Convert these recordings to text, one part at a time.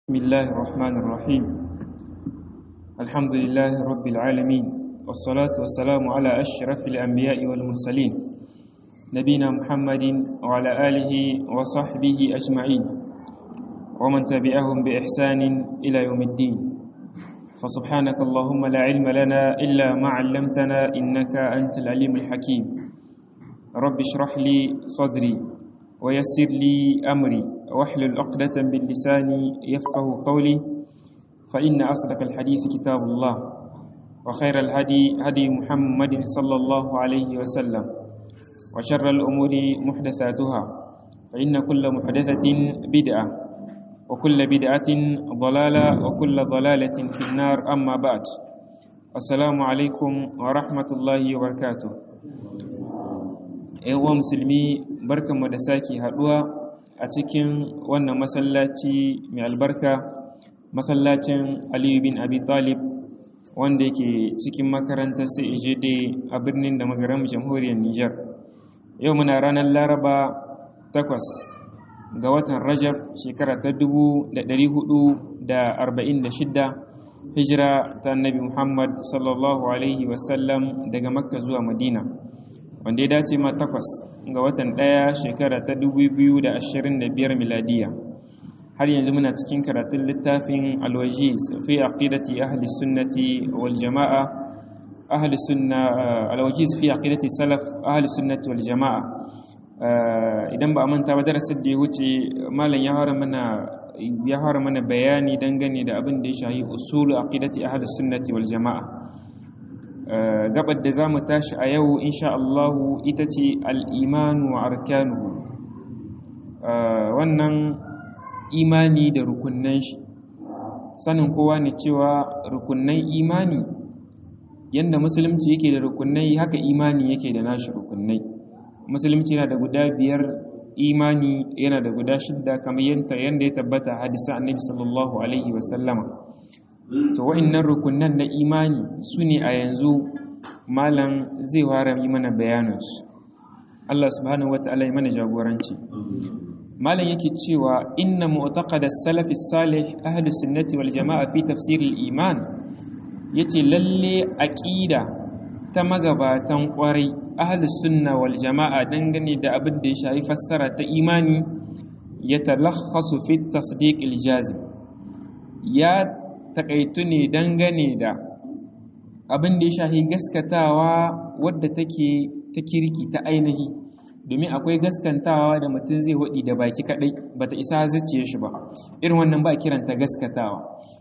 بسم الله الرحمن الرحيم الحمد لله رب العالمين والصلاة والسلام على أشرف الأنبياء والمرسلين نبينا محمد وعلى آله وصحبه أجمعين ومن تبعهم بإحسان إلى يوم الدين فسبحانك اللهم لا علم لنا إلا ما علمتنا إنك أنت العليم الحكيم رب اشرح لي صدري ويسر لي أمري واحلل عقدة من لساني يفقه قولي فإن أصدق الحديث كتاب الله وخير الهدي هدي محمد صلى الله عليه وسلم وشر الأمور محدثاتها فإن كل محدثة بدعة وكل بدعة ضلالة وكل ضلالة في النار أما بعد السلام عليكم ورحمة الله وبركاته ‘yan musulmi barkanmu da sake haɗuwa a cikin wannan masallaci mai albarka masallacin aliyu bin abi talib wanda yake cikin makarantar cegd a birnin da magaram jamhuriyar niger yau muna ranar laraba 8 ga watan rajab shekara ta 446 hijira ta annabi muhammad sallallahu alaihi wasallam daga makka zuwa madina wanda ya dace ma takwas ga watan ɗaya shekara ta 2025 miladiya har yanzu muna cikin karatun littafin alwajiz fi aqidati ahli sunnati wal jama'a ahli sunna alwajiz fi aqidati salaf ahli sunnati wal jama'a idan ba a manta ba darasin da ya wuce malam ya fara mana ya fara mana bayani dangane da abin da ya shahi usulu aqidati ahli sunnati wal jama'a gabar da za mu tashi a yau insha Allahu ita ce al'imanu wa arkanuhu wannan imani da rukunnan shi sanin kowa ne cewa rukunnan imani yadda musulunci yake da rukunnai haka imani yake da nashi rukunnai musulunci yana da guda biyar imani yana da guda shidda kamar yadda ya tabbata hadisa annabi sallallahu alaihi wasallama to wa'annan rukunan na imani su ne a yanzu malam zai fara yi mana bayanansu Allah subhanahu wata'ala ya mana jagoranci malam yake cewa inna mu'taqada salafi salih ahli sunnati wal jama'a fi tafsir al iman yace lalle aqida ta magabatan kwarai ahli sunna wal jama'a dangane da abin da ya shafi fassara ta imani ya talakhasu fi tasdiq al jazim ya takaitu ne dangane da abin da ya shahi gaskatawa wadda take ta kirki ta ainihi domin akwai gaskantawa da mutum zai waɗi da baki kaɗai ba ta isa zuciya shi ba irin wannan ba kiranta gaskatawa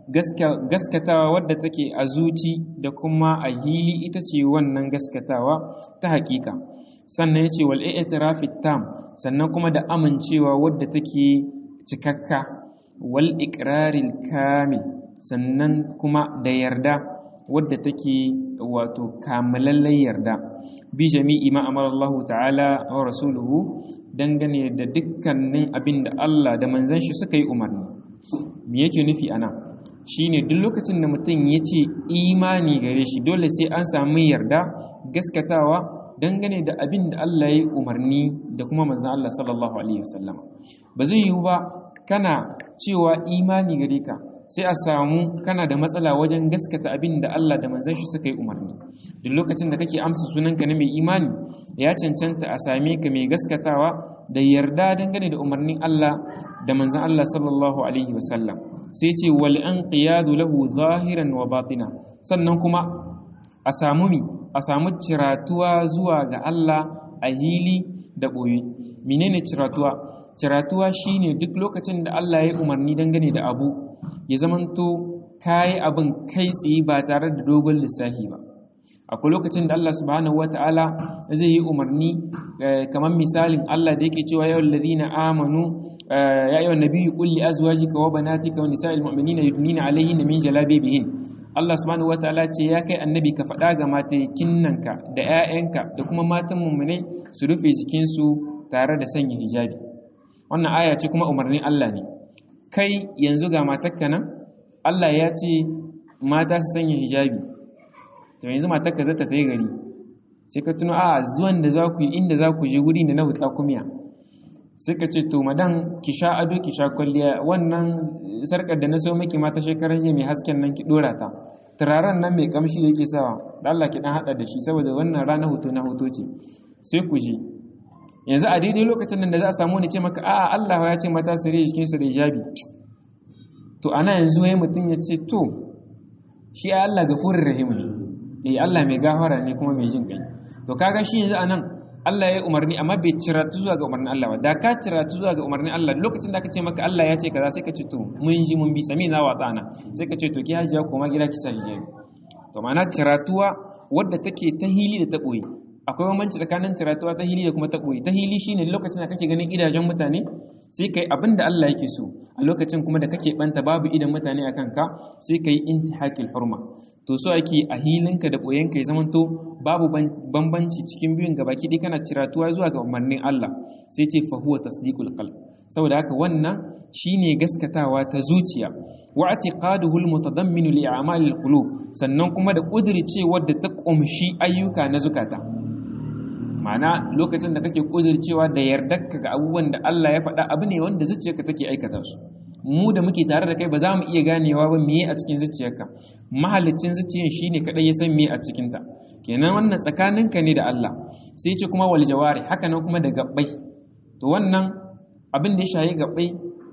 gaskatawa wadda take a zuci da kuma a hili ita ce wannan gaskatawa ta hakika sannan ya ce wal i'tirafi tam sannan kuma da amincewa wadda take cikakka wal iqraril kamil sannan kuma da yarda wadda take wato kamalallen yarda bi jami'i ma amara Allah ta'ala wa rasuluhu dangane da dukkanin abin da Allah da manzon shi suka yi umarni me yake nufi ana shine duk lokacin da mutum ya ce imani gare shi dole sai an samu yarda gaskatawa dangane da abin da Allah ya yi umarni da kuma manzon Allah sallallahu alaihi wasallam ba zai yiwu ba kana cewa imani gare ka sai a samu kana da matsala wajen gaskata abin da Allah da manzon shi suka yi umarni duk lokacin da kake amsa sunanka na mai imani ya cancanta a same ka mai gaskatawa da yarda dangane da umarnin Allah da manzon Allah sallallahu alaihi wasallam sai ce wal anqiyadu lahu zahiran wa batina sannan kuma a samu mi a samu ciratuwa zuwa ga Allah a hili da boye menene ciratuwa ciratuwa shine duk lokacin da Allah ya umarni dangane da abu ya zamanto kayi abin kai tsaye ba tare da dogon lissafi ba akwai lokacin da Allah subhanahu wata'ala zai yi umarni kamar misalin Allah da yake cewa yawon ladina amanu ya yi wa nabiyyu kulli azwajika wa banatika wa nisa'il mu'minina yudnina alaihin min jalabibihin Allah subhanahu wata'ala ce ya kai annabi ka faɗa ga matakinnanka da 'ya'yanka da kuma matan mummunai su rufe jikinsu tare da sanya hijabi wannan aya ce kuma umarnin Allah ne kai yanzu ga matakka nan Allah ya ce mata su sanya hijabi to yanzu matakka zata ta yi gari sai ka tuno a zuwan da za ku yi inda za ku je guri da na huta kumiya sai ka ce to madan ki sha ado ki sha kwalliya wannan sarkar da na so miki ma ta shekarar jiya mai hasken nan ki dora ta turaren nan mai kamshi da yake sawa da Allah ki dan hada da shi saboda wannan rana hoto na hoto ce sai ku ji yanzu a daidai lokacin nan da za a samu ni ce maka a'a Allah ya ce mata sare jikin su da hijabi to ana yanzu yayin mutum ya ce to shi ai Allah gafurur rahim ne eh Allah mai gafara ne kuma mai jin kai to kaga shi yanzu anan Allah ya yi umarni amma bai ciratu zuwa ga umarnin Allah ba da ka ciratu zuwa ga umarnin Allah lokacin da aka ce maka Allah ya ce kaza sai ka ce to mun ji mun bi sami na watsa na sai ka ce to ki hajiya koma gida ki sa hijabi to ma'ana ciratuwa wadda take ta hili da ta boye akwai bambanci tsakanin ciratuwa ta hili da kuma ta boye ta hili shine lokacin da kake ganin gidajen mutane sai kai abin da Allah yake so a lokacin kuma da kake banta babu idan mutane akan ka sai kai intihakil hurma to so ake a hilinka da boyenka ya zamanto babu bambanci cikin biyun gabaki dai kana ciratuwa zuwa ga umarnin Allah sai ce fa huwa tasdiqul qalb saboda haka wannan shine gaskatawa ta zuciya wa i'tiqaduhu almutadammin li a'malil qulub sannan kuma da kudircewa da ta kumshi ayyuka na zukata ma'ana lokacin da kake kudircewa da yardarka ga abubuwan da Allah ya faɗa abu ne wanda zuciyarka take aikata su mu da muke tare da kai ba za mu iya ganewa ba meye a cikin zuciyarka mahallicin zuciyar shine kadai ya san meye a cikin ta kenan wannan tsakaninka ne da Allah sai ce kuma wal jawari haka nan kuma da gabbai to wannan abin da ya shayi gabbai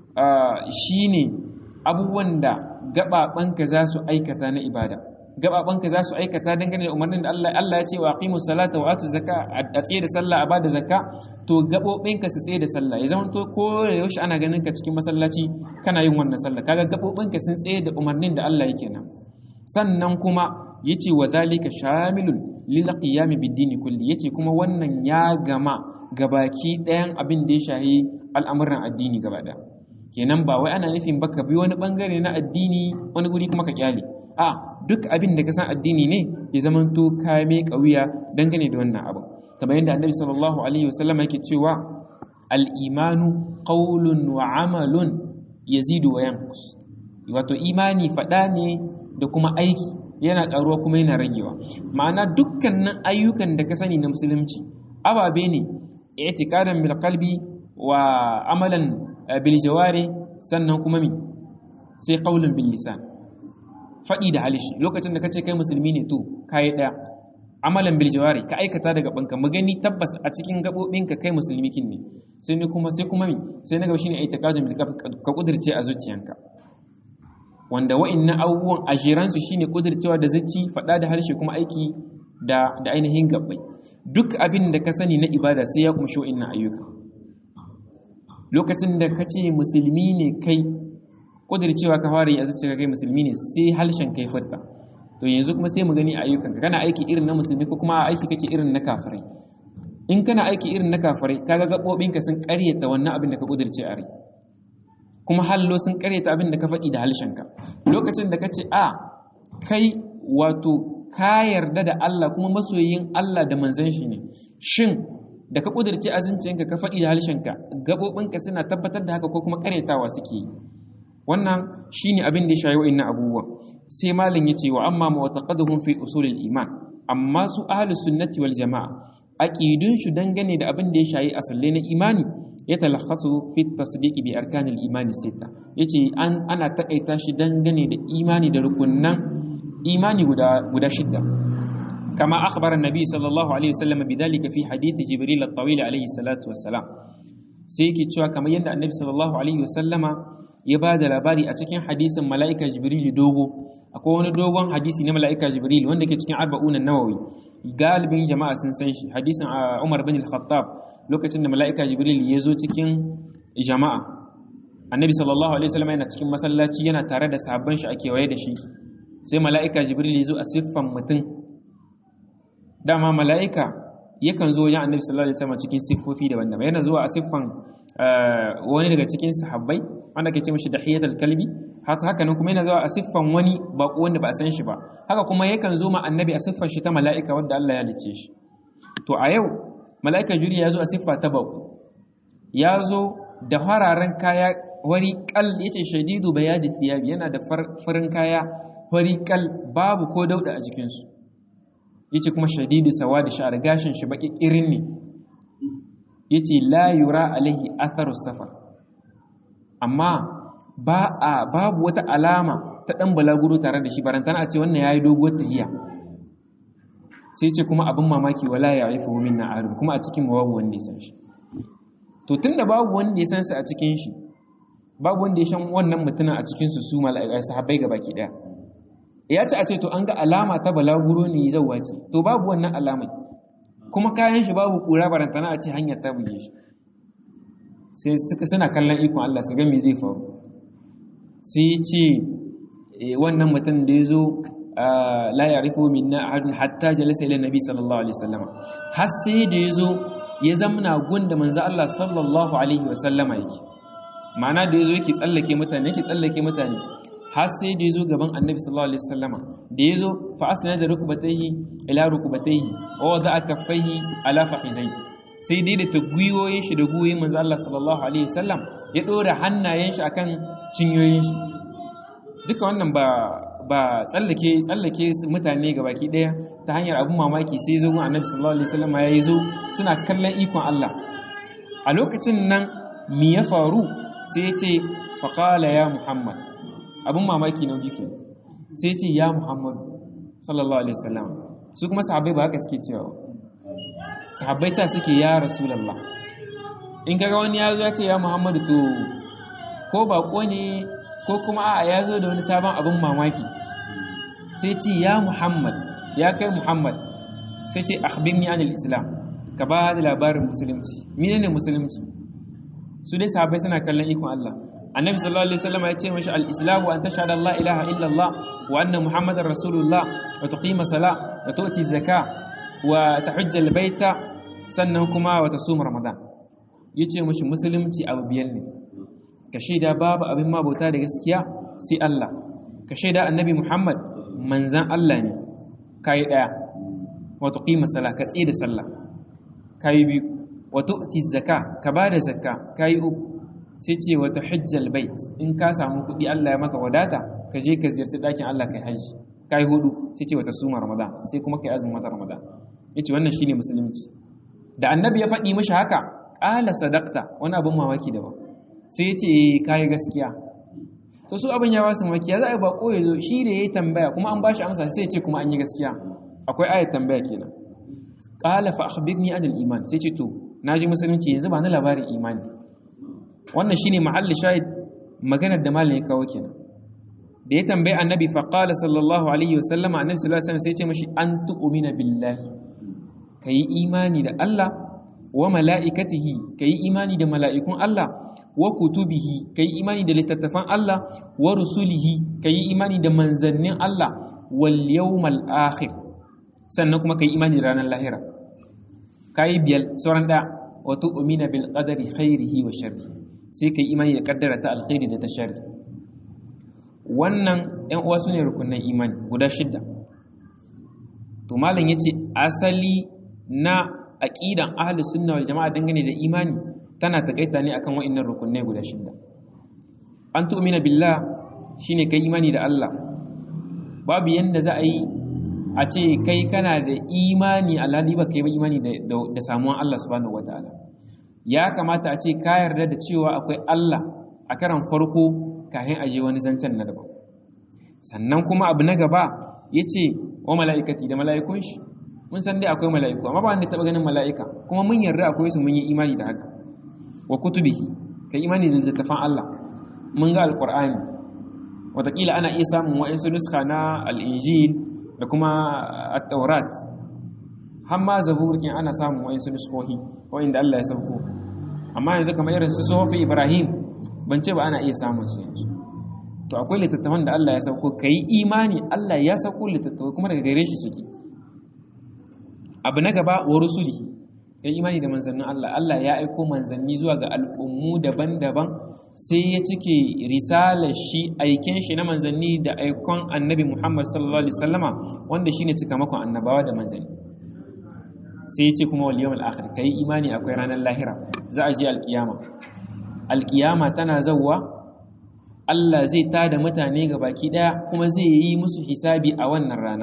shine abubuwan da gababanka za su aikata na ibada gababanka za su aikata dangane da umarnin da Allah Allah ya ce wa aqimus salata wa atu zakka a tsaye da sallah a bada zakka to gabobinka su tsaye da sallah ya zama to ko yaushe ana ganin ka cikin masallaci kana yin wannan sallah kaga gabobinka sun tsaye da umarnin da Allah yake nan sannan kuma yace wa zalika shamilun lil qiyam bid-din kulli yace kuma wannan ya gama gabaki ɗayan abin da ya shahi al'amuran addini gaba ɗaya kenan ba wai ana nufin baka bi wani bangare na addini wani guri kuma ka kyale a duk abin da ka san addini ne ya zama to ka mai kauya dangane da wannan abu kamar yadda annabi sallallahu alaihi wasallam yake cewa al-imanu qawlun wa amalun yazidu wa yanqus wato imani fada ne da kuma aiki yana karuwa kuma yana ragewa ma'ana dukkanin ayyukan da ka sani na musulunci ababe ne i'tiqadan bil qalbi wa amalan bil jawari sannan kuma mi sai qaulun bil lisan faɗi da halishi lokacin da kace kai musulmi ne to kai daya amalan bil jawari ka aikata daga banka mu gani tabbas a cikin gabobinka kai musulmi kin ne sai ne kuma sai kuma mi sai na gaba shine i'tiqadun bil ka kudirce a zuciyanka wanda wa'annan abubuwan ajiran su shine kudircewa da zuci faɗa da harshe kuma aiki da da ainihin gabbai duk abin da ka sani na ibada sai ya kumshi wa'annan ayyuka lokacin da ka ce musulmi ne kai kudircewa ka fara yi a zuciya kai musulmi ne sai halshen kai furta to yanzu kuma sai mu gani a ayyukanka kana aiki irin na musulmi ko kuma aiki kake irin na kafirai in kana aiki irin na kafirai kaga gabobinka sun karyata wannan abin da ka kudirce a rai kuma hallo sun karyata abin da ka faɗi da halshenka lokacin da ka ce a kai wato ka yarda da Allah kuma masoyin Allah da manzon shi ne shin da ka kudirce azincinka ka faɗi da halshenka gabobinka suna tabbatar da haka ko kuma karyatawa suke yi wannan shine abin da ya shayi wa'annan abubuwa sai malam yace wa amma mu'taqaduhum fi usulil iman amma su ahlus sunnati wal jamaa aqidun shi dangane da abin da ya shayi asalle na imani ya talakhasu fi tasdiq bi arkanil imani sita yace an ana takaita shi dangane da imani da rukunnan imani guda guda shidda kama akhbara annabi sallallahu alaihi wasallam bidhalika fi hadith jibril at-tawil alaihi salatu wassalam sai yake cewa kamar yadda annabi sallallahu alaihi wasallama ya ba da labari a cikin hadisin mala'ika jibril dogo akwai wani dogon hadisi na mala'ika jibril wanda ke cikin arba'unan nawawi galibin jama'a sun san shi hadisin umar bin al-khattab lokacin da mala'ika jibril ya zo cikin jama'a annabi sallallahu alaihi wasallam yana cikin masallaci yana tare da sahabban shi a kewaye da shi sai mala'ika jibril ya zo a siffan mutum dama mala'ika yakan zo wajen annabi sallallahu alaihi wasallam cikin siffofi daban-daban yana zuwa a siffan wani daga cikin sahabbai wanda ke ce mishi dahiyatul kalbi haka nan kuma yana zuwa a siffan wani bako wanda ba a san shi ba haka kuma yakan zo ma annabi a siffar shi ta mala'ika wanda Allah ya lice shi to a yau mala'ika juri ya zo a siffa ta bako ya zo da fararen kaya wari kal yace shadidu bayadi thiyabi yana da farin kaya wari kal babu ko dauda a jikin su yace kuma shadidu sawadi sha'ar gashin shi baki kirin ne yace la yura alaihi atharu safar amma ba a babu wata alama ta dan balaguro tare da shi barantana a ce wannan yayi doguwar tahiya sai ce kuma abin mamaki wala ya'ifu minna ahadun kuma a cikin babu wanda ya san shi to tunda babu wanda ya san sa a cikin shi babu wanda ya san wannan mutumin a cikin su su mala'ikai sahabbai gabaki daya ya ce a ce to an ga alama ta balaguro ne zauwa ce to babu wannan alamai kuma kayan shi babu kura barantana a ce hanyar ta buge shi sai suka suna kallon ikon Allah su ga me zai faru sai ce wannan mutum da ya zo la ya'rifu minna ahadun hatta jalasa ila nabi sallallahu alaihi wasallam har sai da ya zo ya zamna gunda manzo Allah sallallahu alaihi wasallama yake ma'ana da ya zo yake tsallake mutane yake tsallake mutane har sai da ya zo gaban annabi sallallahu alaihi wasallama da ya zo fa asna da rukbatayhi ila rukbatayhi wa wada'a kaffaihi ala fakhizai sai dai da ta gwiwoyin shi da gwiwoyin manzo Allah sallallahu alaihi wasallam ya dora hannayen shi akan cinyoyin shi duka wannan ba ba tsallake tsallake mutane gabaki daya ta hanyar abun mamaki sai zo gun annabi sallallahu alaihi wasallama ya zo suna kallon ikon Allah a lokacin nan me ya faru sai ya ce faqala ya muhammad abin mamaki na biyu kenan sai ce ya muhammadu sallallahu alaihi wasallam su kuma sahabbai ba haka suke cewa sahabbai ta suke ya rasulallah in kaga wani ya zo ya ce ya muhammadu to ko bako ne ko kuma a ya zo da wani sabon abin mamaki sai ce ya muhammad ya kai muhammad sai ce akhbirni anil islam ka ba da labarin musulunci menene musulunci su dai sahabbai suna kallon ikon Allah annabi sallallahu alaihi wasallam ya ce mashi al-islamu an tashhadu an la ilaha illa Allah wa anna muhammadar rasulullah wa tuqima sala wa tu'ti zaka wa tahujja al-baita sannan kuma wa tasum ramadan yace mashi musulunci abu biyar ne ka shaida babu abin mabauta da gaskiya sai Allah ka shaida annabi muhammad manzan Allah ne kai daya wa tuqima sala ka tsida sallah kai biyu wa tu'ti zaka ka bada zakka kai uku sai ce wata hujjal bait in ka samu kuɗi Allah ya maka wadata ka je ka ziyarci ɗakin Allah kai haji kai hudu sai ce wata suma ramadan sai kuma kai azumin wata ramadan yace wannan shine musulunci da annabi ya faɗi mishi haka qala sadaqta wani abin mamaki daban sai ya ce kai gaskiya to su abin ya basu mamaki ya za a yi bako ya zo shi da yayi tambaya kuma an bashi amsa sai ya ce kuma an yi gaskiya akwai ayat tambaya kenan qala fa akhbirni anil iman sai ce to naji musulunci yanzu ba na labarin imani wannan shine mahalli shahid maganar da malin ya kawo kenan da ya tambayi annabi fa qala sallallahu alaihi wasallam annabi sallallahu alaihi wasallam sai ya ce mashi an tu'mina billahi kayi imani da Allah wa mala'ikatihi kayi imani da mala'ikun Allah wa kutubihi kayi imani da littattafan Allah wa rusulihi kayi imani da manzannin Allah wal yawmal akhir sannan kuma kayi imani da ranar lahira kayi biyar sauran da wa tu'mina bil qadari khairihi wa sharrihi sai ka yi imani da kaddara ta alkhairi da ta shari wannan ‘yan uwa su ne rukunan imani guda shidda to malam ya ce asali na aƙidan ahalus sunna wal jama'a dangane da imani tana takaita ne akan wa'annan rukunai guda shidda an tu'mina billah shine kai imani da Allah babu yanda za a yi a ce kai kana da imani alhali ba kai ba imani da samuwan Allah subhanahu wataala ya kamata a ce ka yarda da cewa akwai Allah a karan farko kafin a je wani zancen na daban sannan kuma abu na gaba ya ce wa mala'ikati da mala'ikun shi mun san dai akwai mala'iku amma ba wanda taɓa ganin mala'ika kuma mun yarda akwai su mun yi imani da haka wa kutubihi ka imani da littattafan Allah mun ga alƙur'ani wataƙila ana iya samun wa'insu nuska na al'injil da kuma at-taurat har ma zaburkin ana samun wa'insu nuskohi wa'inda Allah ya sauko amma yanzu kamar irin su sofi ibrahim ban ce ba ana iya samun su yanzu to akwai littattafan da Allah ya sauko ka yi imani Allah ya sauko littattafai kuma daga gare shi suke abu na gaba wa rusuli ka yi imani da manzannin Allah Allah ya aiko manzanni zuwa ga al'ummu daban-daban sai ya cike risalar shi aiken shi na manzanni da aikon annabi Muhammad sallallahu alaihi wasallama wanda shine cikamakon annabawa da manzanni sai ya ce kuma wal yawmal akhir kai imani akwai ranar lahira za a je alkiyama alkiyama tana zawwa Allah zai tada mutane ga baki daya kuma zai yi musu hisabi a wannan rana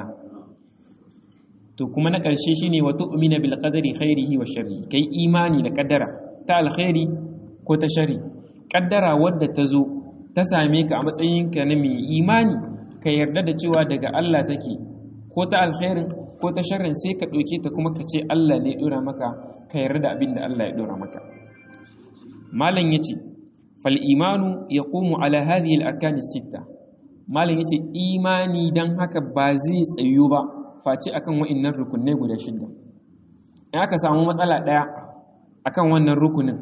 to kuma na ƙarshe shine wa tu'mina bil qadari khairihi wa sharri kai imani da kaddara ta alkhairi ko ta shari kaddara wadda ta zo ta same ka a matsayinka na mai imani ka yarda da cewa daga Allah take ko ta alkhairin ko ta sharrin sai ka ɗauke ta kuma ka ce Allah ne ɗora maka ka yarda da abin da Allah ya ɗora maka malam yace fal imanu yaqumu ala hadhihi al arkan sitta malam yace imani dan haka ba zai tsayu ba face akan wa'annan rukunai guda shida in aka samu matsala daya akan wannan rukunin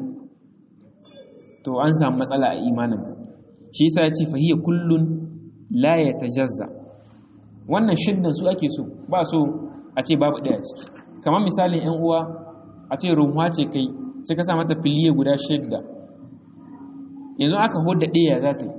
to an samu matsala a imaninka shi yasa yace fa hiya kullun la yatajazza wannan shiddan su ake so ba so a ce babu daya ciki kamar misalin yan uwa a ce runwa ce kai sai ka sa mata filiye guda shidda yanzu aka hodda ɗaya za ta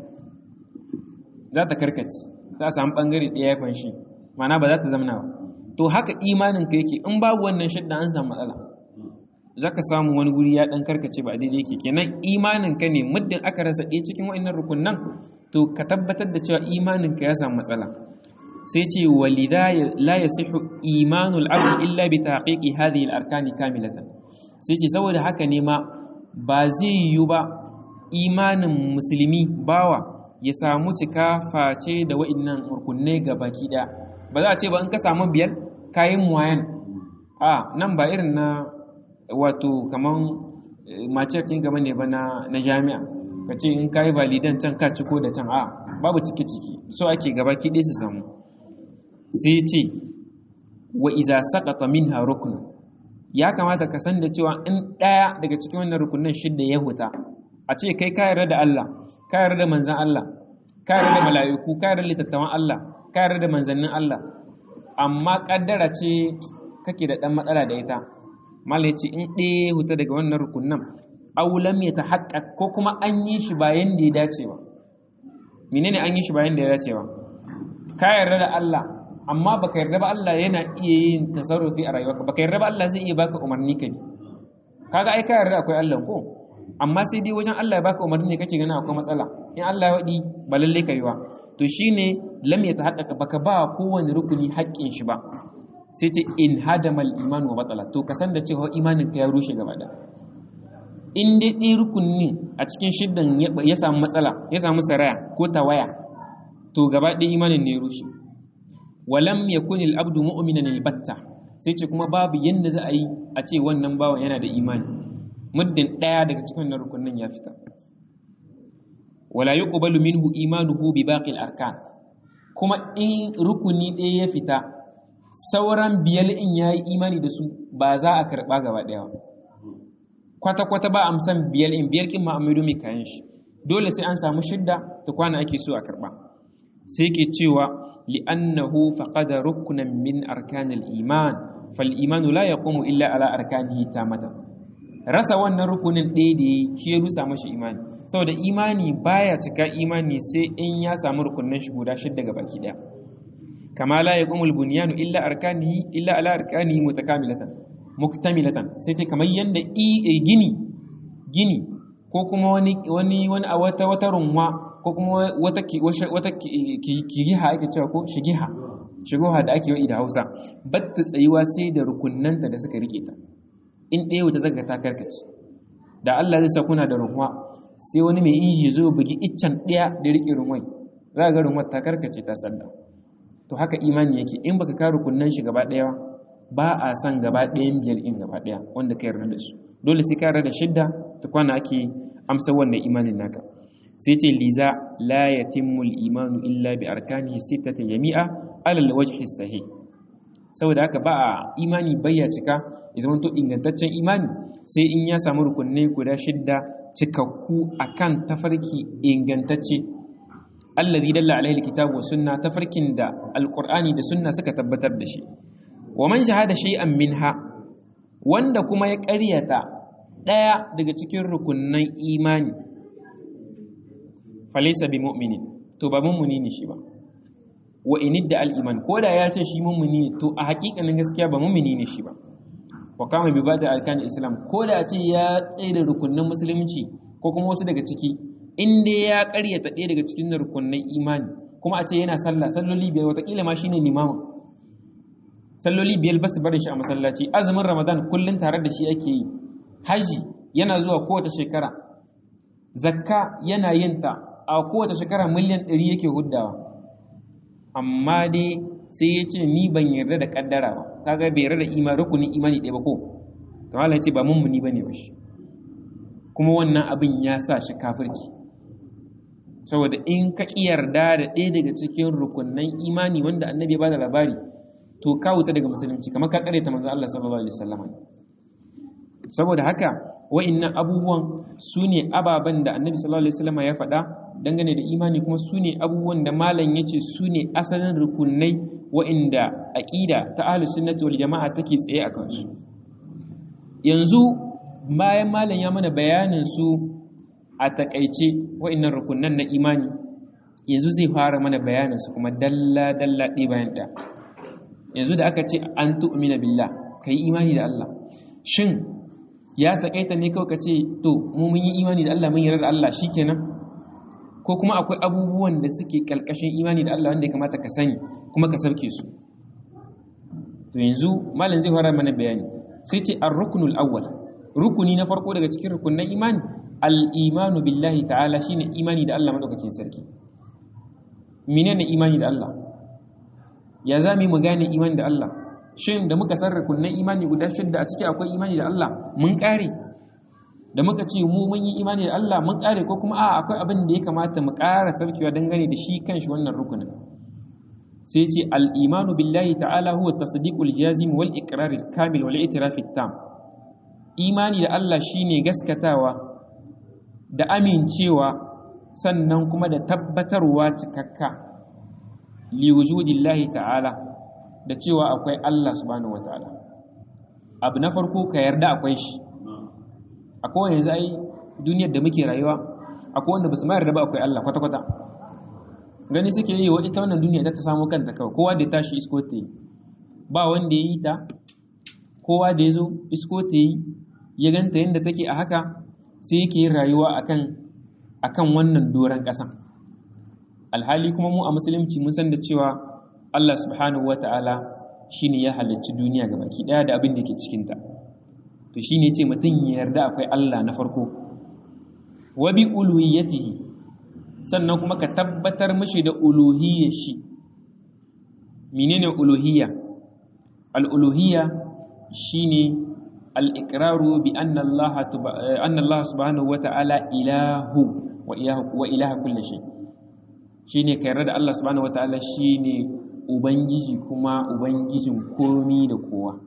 za ta karkace za a samu ɓangare ɗaya ya fanshi mana ba za ta zamana ba to haka imanin ka yake in babu wannan shidda an samu matsala za ka samu wani guri ya ɗan karkace ba daidai yake kenan imanin ka ne muddin aka rasa ɗaya cikin wa'annan rukunan to ka tabbatar da cewa imanin ka ya samu matsala sai ce walidha la yasihu imanul abd illa bi tahqiqi hadhihi al-arkani kamilatan sai ce saboda haka ne ma ba zai yiwu ba imanin musulmi bawa ya samu cika face da wa'annan rukunne ga baki daya ba za a ce ba in ka samu biyar kayan muwayan a nan ba irin na wato kaman mace kin gaba ne ba na jami'a ka ce in kayi validan can ka ciko da can a babu ciki ciki so ake gaba ki su samu sai ce wa iza saqata minha rukun ya kamata ka san da cewa in daya daga cikin wannan rukunin shidda ya huta a ce kai ka yarda da Allah ka yarda da manzan Allah ka yarda da mala'iku ka yarda da littattafan Allah ka yarda da manzannin Allah amma kaddara ce kake da dan matsala da ita malai ce in ɗaya huta daga wannan rukunin aulam ya tahaqqaq ko kuma an yi shi bayan da ya dace ba menene an yi shi bayan da ya dace ba ka yarda da Allah amma baka yarda ba Allah yana iya yin tasarrufi a rayuwarka baka yarda ba Allah zai iya baka umarni ka bi kaga ai ka yarda akwai Allah ko amma sai dai wajen Allah ya baka umarni ne kake ganin akwai matsala in Allah ya wadi ba lalle ka yi ba to shine lam yatahaqqaqa baka ba kowane rukuni haƙƙin shi ba sai ce in hadama al-iman wa batala to ka san da cewa imanin ka ya rushe gaba da in dai ɗin rukunin a cikin shiddan ya samu matsala ya samu saraya ko tawaya to gaba ɗaya imanin ne ya rushe walam yakun al-abdu mu'minan al-batta sai ce kuma babu yanda za a yi a ce wannan bawan yana da imani muddin ɗaya daga cikin wannan rukunin ya fita wala yuqbalu minhu imanuhu bi baqi al-arkan kuma in rukuni ɗaya ya fita sauran biyar in yayi imani da su ba za a karɓa gaba ɗaya ba kwata kwata ba amsan biyar in biyar kin ma'amidu mai kayan shi dole sai an samu shidda ta kwana ake so a karɓa sai ke cewa li'annahu faqada rukunan min arkanil iman fal imanu la yaqumu illa ala arkanihi tamatan rasa wannan rukunin ɗaya da shi ya rusa mashi imani saboda imani baya cika imani sai in ya samu rukunin shi guda shidda ga baki ɗaya kama la yaqumul bunyanu illa arkanihi illa ala arkanihi mutakamilatan muktamilatan sai ce kamar yanda gini gini ko kuma wani wani wani a wata wata runwa ko kuma wata wata kiriha ake cewa ko shigiha shigoha da ake yi da Hausa batta tsayuwa sai da rukunnanta da suka rike ta in ɗaya wata zaka ta karkace da Allah zai sa kuna da runwa sai wani mai inji zo bugi iccen ɗaya da rike runwai za ga runwar ta karkace ta sanda to haka imani yake in baka ka rukunnan shi gaba ɗaya ba a san gaba ɗayan biyar in gaba ɗaya wanda ka yarda da su dole sai ka yarda da shidda ta kwana ake amsa wannan imanin naka sai ce liza la yatimmu al-imanu illa bi arkanihi sittati jami'a ala al-wajhi sahih saboda haka ba a imani bayya cika ya zama to ingantaccen imani sai in ya samu rukunai guda shidda cikakku akan tafarki ingantacce allazi dalla alaihi alkitabu wa sunna tafarkin da alqur'ani da sunna suka tabbatar da shi wa man shahada shay'an minha wanda kuma ya ƙaryata ɗaya daga cikin rukunnan imani falaysa bi mu'minin to ba mummuni ne shi ba wa inidda al-iman ko da ya ce shi mummuni ne to a haƙiƙanin gaskiya ba mummuni ne shi ba wa kama bi bada alkan islam ko da ce ya tsaye da rukunnan musulunci ko kuma wasu daga ciki in dai ya ƙaryata ɗaya daga cikin rukunnan imani kuma a ce yana sallah salloli biyar watakila ma shine limamin salloli biyar ba su barin shi a masallaci azumin ramadan kullum tare da shi ake yi haji yana zuwa kowace shekara zakka yana yin ta a kowace shekara miliyan ɗari yake huddawa amma dai sai ya ce ni ban yarda da kaddara ba kaga bai yarda da imani rukunin imani ɗaya ba ko to Allah ya ce ba mummuni bane ba shi kuma wannan abin ya sa shi kafirci saboda in ka ƙi yarda da ɗaya daga cikin rukunnan imani wanda annabi ya bada labari to ka wuta daga musulunci kamar ka ta manzo Allah sallallahu alaihi wasallam saboda haka wa'annan abubuwan su ne ababen da annabi sallallahu alaihi wasallam ya faɗa dangane da imani kuma su ne abubuwan da malam ya ce su ne asalin rukunai wa'inda aƙida ta ahlus sunnati wal jama'a take tsaye a kansu yanzu bayan malam ya mana bayanin su a takaice wa'innan rukunan na imani yanzu zai fara mana bayanin su kuma dalla dalla ɗaya bayan ɗaya yanzu da aka ce an tu'mina billah kai imani da Allah shin ya takaita ne kawai ka ce to mu mun yi imani da Allah mun yarda da Allah shikenan ko kuma akwai abubuwan da suke kalkashin imani da Allah wanda ya kamata ka sani kuma ka sauke su to yanzu malam zai fara mana bayani sai ce ar-ruknul awwal rukuni na farko daga cikin rukunin imani al-imanu billahi ta'ala shine imani da Allah madaukakin sarki menene imani da Allah ya zami mu gane imani da Allah shin da muka san rukunin imani guda shidda a ciki akwai imani da Allah mun kare da muka ce mu mun yi imani da Allah mun kare ko kuma a akwai abin da ya kamata mu ƙara sarkewa dangane da shi kanshi wannan rukunin sai ce al-imanu billahi ta'ala huwa tasdiqul jazim wal iqrar kamil wal i'tiraf tam imani da Allah shine gaskatawa da amincewa sannan kuma da tabbatarwa cikakka li wujudillahi ta'ala da cewa akwai Allah subhanahu wataala abu na farko ka yarda akwai shi akwai yanzu ai duniyar da muke rayuwa akwai wanda ba su mayar da ba akwai Allah kwata-kwata gani suke yi wa ita wannan duniya da ta samu kanta kawai kowa da ya tashi isko ta yi ba wanda ya yi ta kowa da ya zo isko ta yi ya ganta yadda take a haka sai yake yin rayuwa akan akan wannan doron ƙasa alhali kuma mu a musulunci mun san da cewa Allah subhanahu wata'ala shine ya halarci duniya ga baki daya da abin da ke cikinta to shine ce mutum ya yarda akwai Allah na farko wa bi uluhiyyatihi sannan kuma ka tabbatar mishi da uluhiyyar shi menene uluhiyya al-uluhiyya shine al-iqraru bi anna Allah anna Allah subhanahu wata'ala ilahu wa ilahu wa ilaha kulli shay shine ka yarda da Allah subhanahu wata'ala shine ubangiji kuma ubangijin komi da kowa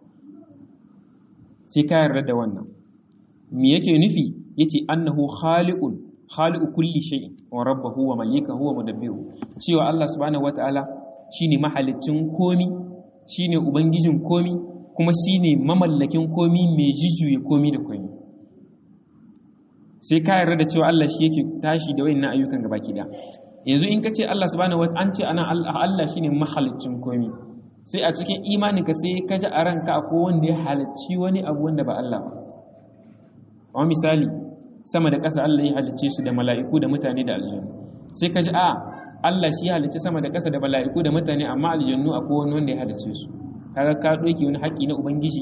sai ka yarda da wannan me yake nufi yace annahu khaliqun khaliqu kulli shay'in wa rabbuhu wa malikahu wa mudabbiru cewa Allah subhanahu wataala shine mahalicin komi shine ubangijin komi kuma shine mamallakin komi mai jijuye komi da komi sai ka yarda da cewa Allah shi yake tashi da wayannan ayyukan gabaki da yanzu in ka ce Allah subhanahu wataala an ce ana Allah shine mahalicin komi sai a cikin imaninka sai ka ji a ranka akwai wanda ya halicci wani abu wanda ba Allah ba kamar misali sama da ƙasa Allah ya halicce su da mala'iku da mutane da aljannu sai ka ji a Allah shi ya halicci sama da ƙasa da mala'iku da mutane amma aljannu akwai wani wanda ya halicce su kaga ka ɗauki wani haƙƙi na ubangiji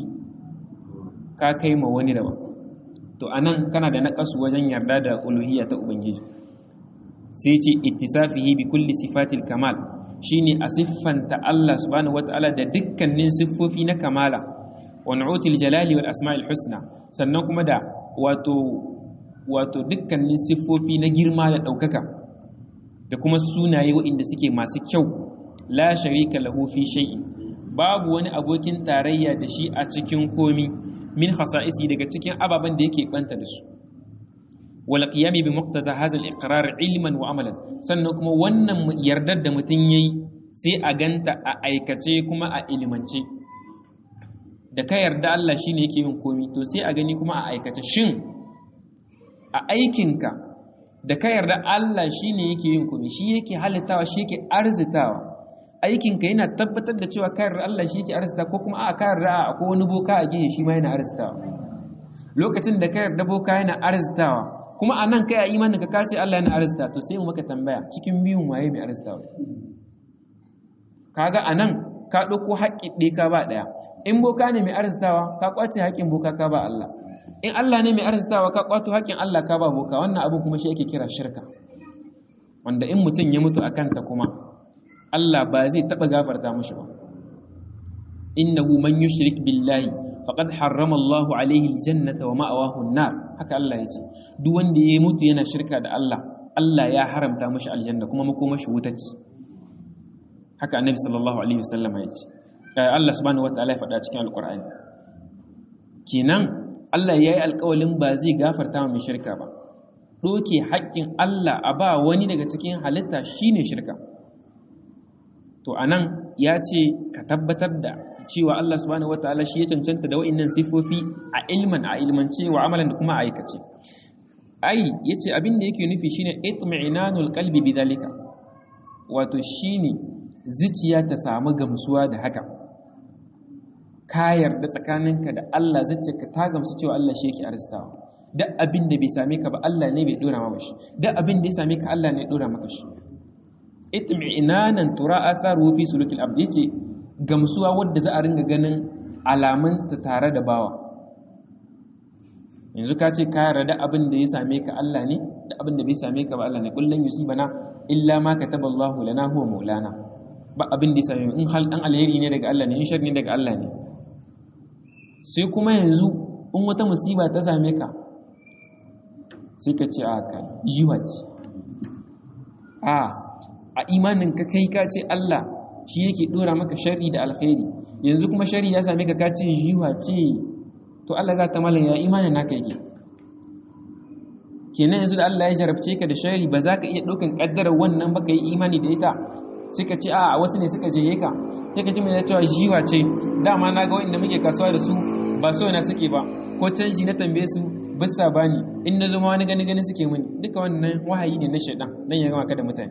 ka kai ma wani daban to anan kana da naƙasu wajen yarda da uluhiyya ta ubangiji sai ce ittisafihi bi kulli sifatil kamal shine a siffanta Allah subhanahu wataala da dukkanin siffofi na kamala wa nu'util jalali wal asma'il husna sannan kuma da wato wato dukkanin siffofi na girma da ɗaukaka da kuma sunaye waɗanda suke masu kyau la sharika lahu fi shay'in babu wani abokin tarayya da shi a cikin komi min khasa'isi daga cikin ababen da yake banta da su wal qiyami bi muqtada hadha al iqrar ilman wa amalan sannan kuma wannan yardar da mutum yayi sai a ganta a aikace kuma a ilimance da ka yarda Allah shine yake yin komi to sai a gani kuma a aikace shin a aikinka da ka yarda Allah shine yake yin komi shi yake halittawa shi yake arzitawa aikinka yana tabbatar da cewa ka yarda Allah shi yake arzita ko kuma a ka yarda akwai wani boka a gehe shi ma yana arzitawa lokacin da ka yarda boka yana arzitawa kuma a nan kai a imanin ka kace Allah yana arzita to sai mu maka tambaya cikin biyun waye mai arzitawa kaga a nan ka ɗauko haƙƙi ɗaya ka ba ɗaya in boka ne mai arzitawa ka ƙwace haƙƙin boka ka ba Allah in Allah ne mai arzitawa ka kwato haƙƙin Allah ka ba boka wannan abu kuma shi ake kira shirka wanda in mutum ya mutu a kanta kuma Allah ba zai taɓa gafarta mashi ba innahu man yushrik billahi faqad harrama Allahu alaihi aljannata wa ma'awahu an-nar haka Allah yace duk wanda ya mutu yana shirka da Allah Allah ya haramta mashi aljanna kuma makomashi wuta ce haka annabi sallallahu alaihi wasallam yace Allah subhanahu wataala ya faɗa cikin alqur'ani kenan Allah yayi alƙawalin ba zai gafarta mai shirka ba doke haƙƙin Allah a ba wani daga cikin halitta shine shirka to anan ya ce ka tabbatar da cewa Allah subhanahu wataala shi ya cancanta da wa'annan sifofi a ilman a ilmance wa amalan da kuma a aikace ai yace abin da yake nufi shine itmi'nanul qalbi bidalika wato shine zuciya ta samu gamsuwa da haka ka yarda tsakaninka da Allah zuciyarka ta gamsu cewa Allah shi yake arzikawa duk abin da bai same ka ba Allah ne bai dora maka shi duk abin da ya same ka Allah ne ya dora maka shi itmi'nanan tura atharu fi sulukil abd yace gamsuwa wadda za a ringa ganin alamun ta tare da bawa yanzu ka ce ka yarda abin da ya same ka Allah ne da abin da bai same ka ba Allah ne kullun yusibana illa ma kataballahu lana huwa maulana ba abin da ya same in hal dan alheri ne daga Allah ne in shar ne daga Allah ne sai kuma yanzu in wata musiba ta same ka sai ka ce a kai yiwa ce a a imanin ka kai ka ce Allah shi yake dora maka sharri da alkhairi yanzu kuma sharri ya same ka ka ce yiwa ce to Allah za ta malan ya imanin naka yake kenan yanzu da Allah ya jarabce ka da sharri ba za ka iya ɗaukan ƙaddarar wannan ba ka yi imani da ita suka ce a wasu ne suka jehe ka sai ka ji mai cewa jiwa ce dama na ga wanda muke kasuwa da su ba so na suke ba ko canji na tambaye su bisa bani in na zama wani gani gani suke mini duka wannan wahayi ne na shaidan dan ya gama ka da mutane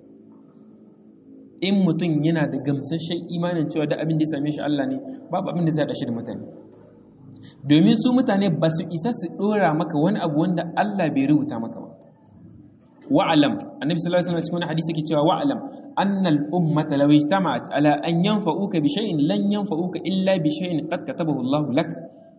in mutum yana da gamsasshen imanin cewa da abin da ya same shi Allah ne babu abin da zai dashi da mutane domin su mutane ba su isa su dora maka wani abu wanda Allah bai rubuta maka ba wa'alam annabi sallallahu alaihi wasallam cikin hadisi yake cewa wa'alam annal ummata law ijtama'at ala an yanfa'uka bi shay'in lan yanfa'uka illa bi shay'in qad katabahu Allah lak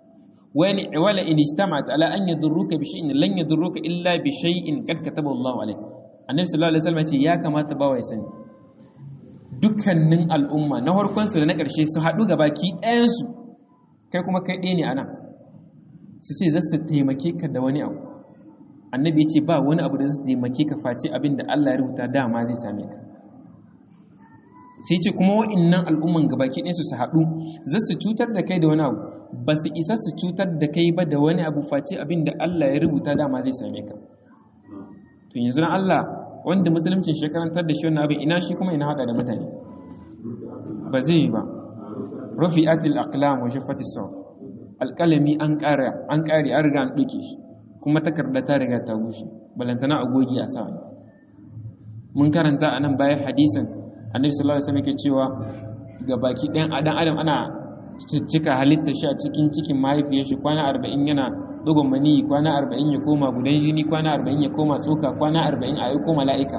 wa la in ijtama'at ala an yadurruka bi shay'in lan yadurruka illa bi shay'in qad katabahu Allah alayk annabi sallallahu alaihi wasallam ya ce ya kamata bawa ya sani dukkanin al'umma na farkon su da na ƙarshe su haɗu gabaki ɗayan su kai kuma kai ɗaya ne anan su ce za su taimake ka da wani abu annabi ya ce ba wani abu da zai taimake ka face abin da Allah ya rubuta dama zai same ka sai ce kuma wa'innan al'umman gabaki ɗinsu su haɗu za su cutar da kai da wani abu ba su isa su cutar da kai ba da wani abu face abin da Allah ya rubuta dama zai same ka to yanzu na Allah wanda musuluncin shi karantar da shi wannan abin ina shi kuma ina hada da mutane ba zai yi ba rufi'atil aqlam wa shaffatis sawf alqalami an ƙara an ƙare an riga an ɗauke shi kuma takarda ta riga ta bushe balantana a gogi a sa mun karanta a nan bayan hadisin annabi sallallahu alaihi wasallam yake cewa ga baki ɗayan adam adam ana cika halitta shi a cikin cikin mahaifiyar shi kwana arba'in yana dogon mani kwana arba'in ya koma gudan jini kwana arba'in ya koma tsoka kwana arba'in a aiko mala'ika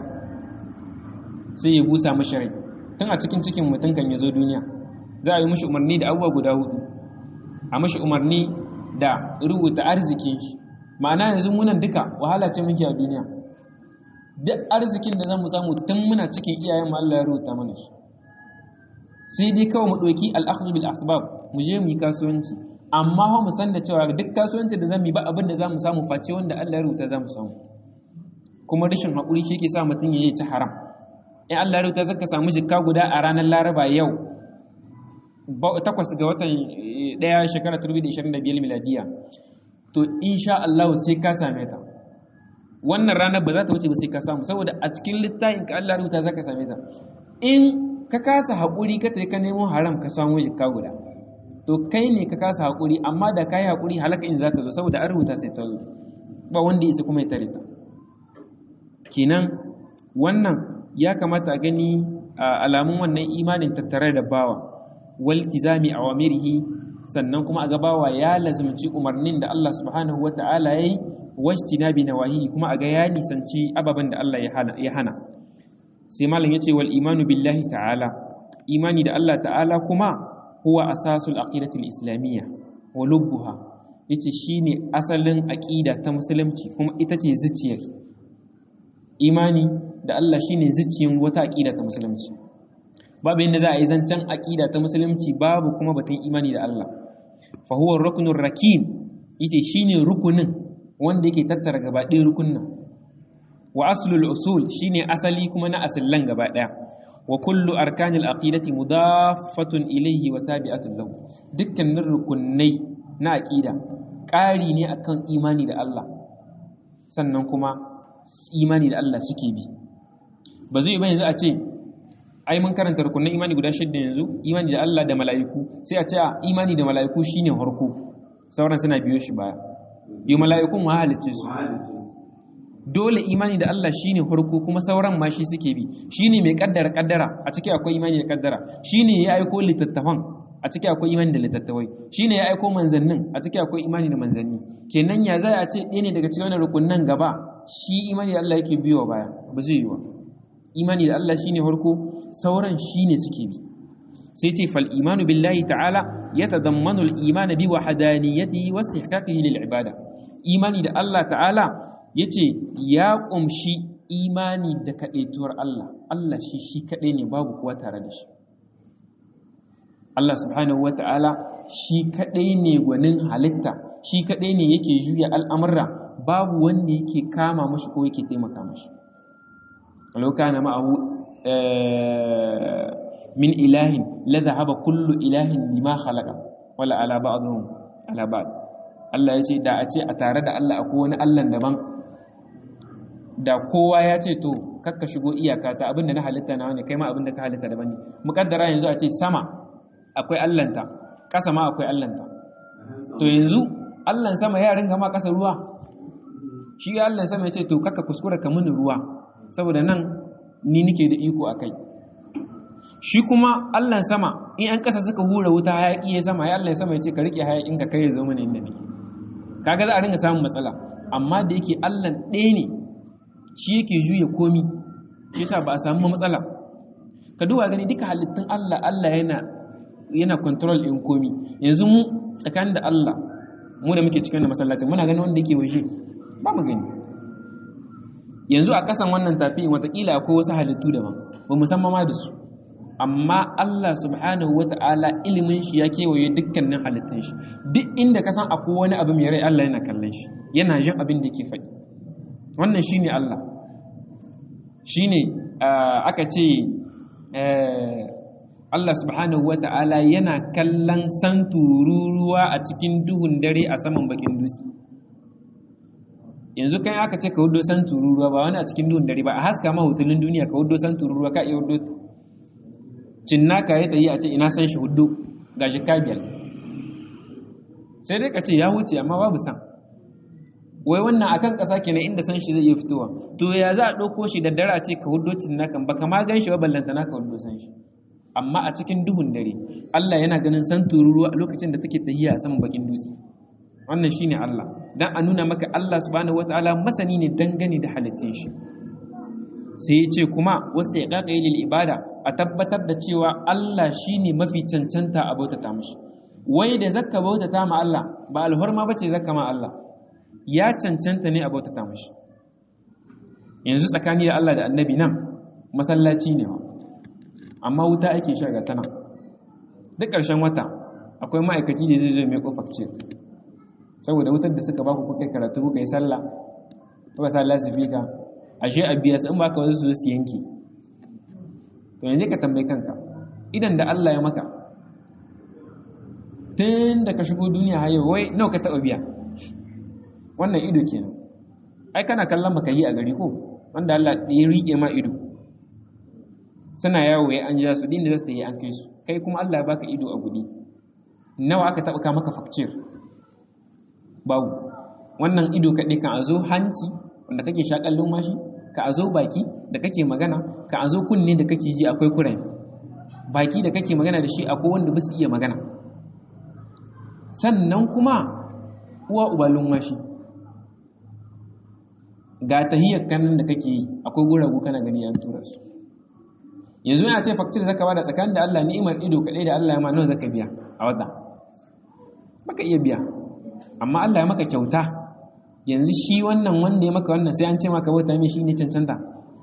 sai ya busa mashi rai tun a cikin cikin mutum kan ya zo duniya za a yi mashi umarni da abubuwa guda hudu a mashi umarni da rubuta arzikin shi ma'ana yanzu munan duka wahala ce muke a duniya duk arzikin da zamu samu tun muna cikin iyayen mu Allah ya rubuta mana shi sai dai kawai mu ɗauki al-akhdhu bil asbab mu je mu yi kasuwanci amma fa mu san da cewa duk kasuwanci da zamu yi ba abin da zamu samu face wanda Allah ya rubuta zamu samu kuma rashin hakuri shi ke sa mutum ya yi ci haram in Allah ya rubuta zaka samu jikka guda a ranar Laraba yau takwas ga watan ɗaya shekara 2025 miladiya to insha Allah sai ka same ta wannan ranar ba za ta wuce ba sai ka samu saboda a cikin littafin ka Allah rubuta za ka same ta in ka kasa haƙuri ka tafi ka nemo haram ka samu jikka guda to kai ne ka kasa haƙuri amma da ka yi haƙuri halaka in za ta zo saboda an rubuta sai ta zo ba wanda isa kuma ya tare ta kenan wannan ya kamata a gani alamun wannan imanin tattare da bawa waltizami awamirihi sannan kuma a gabawa ya lazimci umarnin da Allah subhanahu wata'ala yayi wajtinabi nawahi kuma a ga ya nisanci ababen da Allah ya hana sai malam yace wal imanu billahi ta'ala imani da Allah ta'ala kuma huwa asasul aqidati al-islamiyya wa lubbuha yace shine asalin aqida ta musulunci kuma ita ce zuciyar imani da Allah shine zuciyar wata aqida ta musulunci babu yadda za a yi zancen aqida ta musulunci babu kuma batun imani da Allah fa huwa ruknur rakin yace shine rukunin wanda yake tattara gaba ɗaya rukunin wa aslul usul shine asali kuma na asallan gaba ɗaya wa kullu arkanil aqidati mudaffatun ilayhi wa tabi'atun lahu dukkanin rukunai na aqida ƙari ne akan imani da Allah sannan kuma imani da Allah suke bi ba zai ba yanzu a ce ai mun karanta rukunan imani guda shidda yanzu imani da Allah da mala'iku sai a ce a imani da mala'iku shine harko sauran suna biyo shi baya yi mala'ikun ma halicce su dole imani da Allah shine farko kuma sauran ma shi suke bi shine mai kaddara kaddara a ciki akwai imani da kaddara shine ya aiko littattafan a ciki akwai imani da littattafai shine ya aiko manzannin a ciki akwai imani da manzanni kenan ya zai a ce ɗaya ne daga cikin wannan rukunnan gaba shi imani da Allah yake biyo baya ba zai yi wa imani da Allah shine farko sauran shine suke bi sai ce fal imanu billahi ta'ala yatadammanu al-iman bi wahdaniyatihi wa istihqaqihi lil ibada imani da Allah ta'ala ya ce ya ƙumshi imani da kaɗaituwar Allah Allah shi shi kaɗai ne babu kuwa tare da shi Allah subhanahu wata'ala shi kaɗai ne gwanin halitta shi kaɗai ne yake juya al'amurra babu wanda yake kama mashi ko yake taimaka mashi lauka na ma'ahu min ilahin la zahaba kullu ilahin lima khalaqa wala ala ba'dhum ala ba'd Allah ya ce da a ce a tare da Allah akwai wani Allah daban da kowa ya ce to kakka shigo iyaka ta abinda na halitta na wani kai ma abinda ka halitta daban ne mukaddara yanzu a ce sama akwai allanta ƙasa ma akwai allanta to yanzu allan sama ya ringa ma ƙasa ruwa shi allan sama ya ce to kakka kuskura ka mini ruwa saboda nan ni nike da iko a kai shi kuma allan sama in an ƙasa suka hura wuta hayaƙi ya sama ya allan sama ya ce ka riƙe hayaƙin ka kai ya zo mana inda nake kaga za a ringa samun matsala amma da yake allan ɗaya ne shi yake juya komi shi yasa ba a samu matsala ka duba gani duka halittun Allah Allah yana yana control din komi yanzu mu tsakanin da Allah mu da muke cikin da masallacin muna gani wanda yake waje ba mu gani yanzu a kasan wannan tafi watakila akwai wasu halittu daban ba mu san ma da su amma Allah subhanahu wata'ala ilimin shi ya kewaye dukkanin halittun shi duk inda ka san akwai wani abu mai rai Allah yana kallon shi yana jin abin da yake faɗi wannan shine Allah shine aka ce Allah subhanahu wata'ala yana kallon santururuwa a cikin duhun dare a saman bakin dutse yanzu kan aka ce ka hudo santururuwa ba wani a cikin duhun dare ba a haska ma hutulun duniya ka hudo santururuwa ka iya hudo cinnaka ya tayi a ce ina san shi hudo gashi kabiyal sai dai ka ce ya wuce amma babu san wai wannan akan ƙasa kenan inda san shi zai iya fitowa to ya za a ɗauko shi da dara ce ka hudo cinnakan baka ma gan shi ba ballanta na ka hudo san shi amma a cikin duhun dare Allah yana ganin san tururuwa a lokacin da take tahiya a saman bakin dutse wannan shine Allah dan a nuna maka Allah subhanahu wataala masani ne dangane da halittun shi sai ya ce kuma wasu ya lil ibada a tabbatar da cewa Allah shine mafi cancanta a bautata mashi wai da zakka bautata ma Allah ba alhorma bace zakka ma Allah ya cancanta ne a bautata mashi yanzu tsakani da Allah da annabi nan masallaci ne amma wuta ake sha ga tana duk ƙarshen wata akwai ma'aikaci da zai zo mai kofakce saboda wutar da suka baku kuka karatu kuka yi sallah kuka sa lasifika ashe a biya su in baka wasu su yanki to yanzu ka tambayi kanka idan da Allah ya maka tun da ka shigo duniya hayo wai nawa ka taɓa biya wannan ido kenan ai kana kallon baka yi a gari ko wanda Allah ya rike ma ido suna yawo ya an ja su din da zasu yi an kai su kai kuma Allah ya baka ido a gudi nawa aka taɓa ka maka fakcir babu wannan ido kaɗai kan a zo hanci wanda kake shaƙan lumashi ka a zo baki da kake magana ka a zo kunne da kake ji akwai kuren baki da kake magana da shi akwai wanda ba su iya magana sannan kuma uwa uba lumashi ga tahiyar kanan da kake yi akwai guragu kana gani an tura su yanzu yana ce faktir zaka bada tsakanin da Allah ni'imar ido kaɗai da Allah ya ma nawa zaka biya a wata baka iya biya amma Allah ya maka kyauta yanzu shi wannan wanda ya maka wannan sai an ce maka bauta mai shi ne cancanta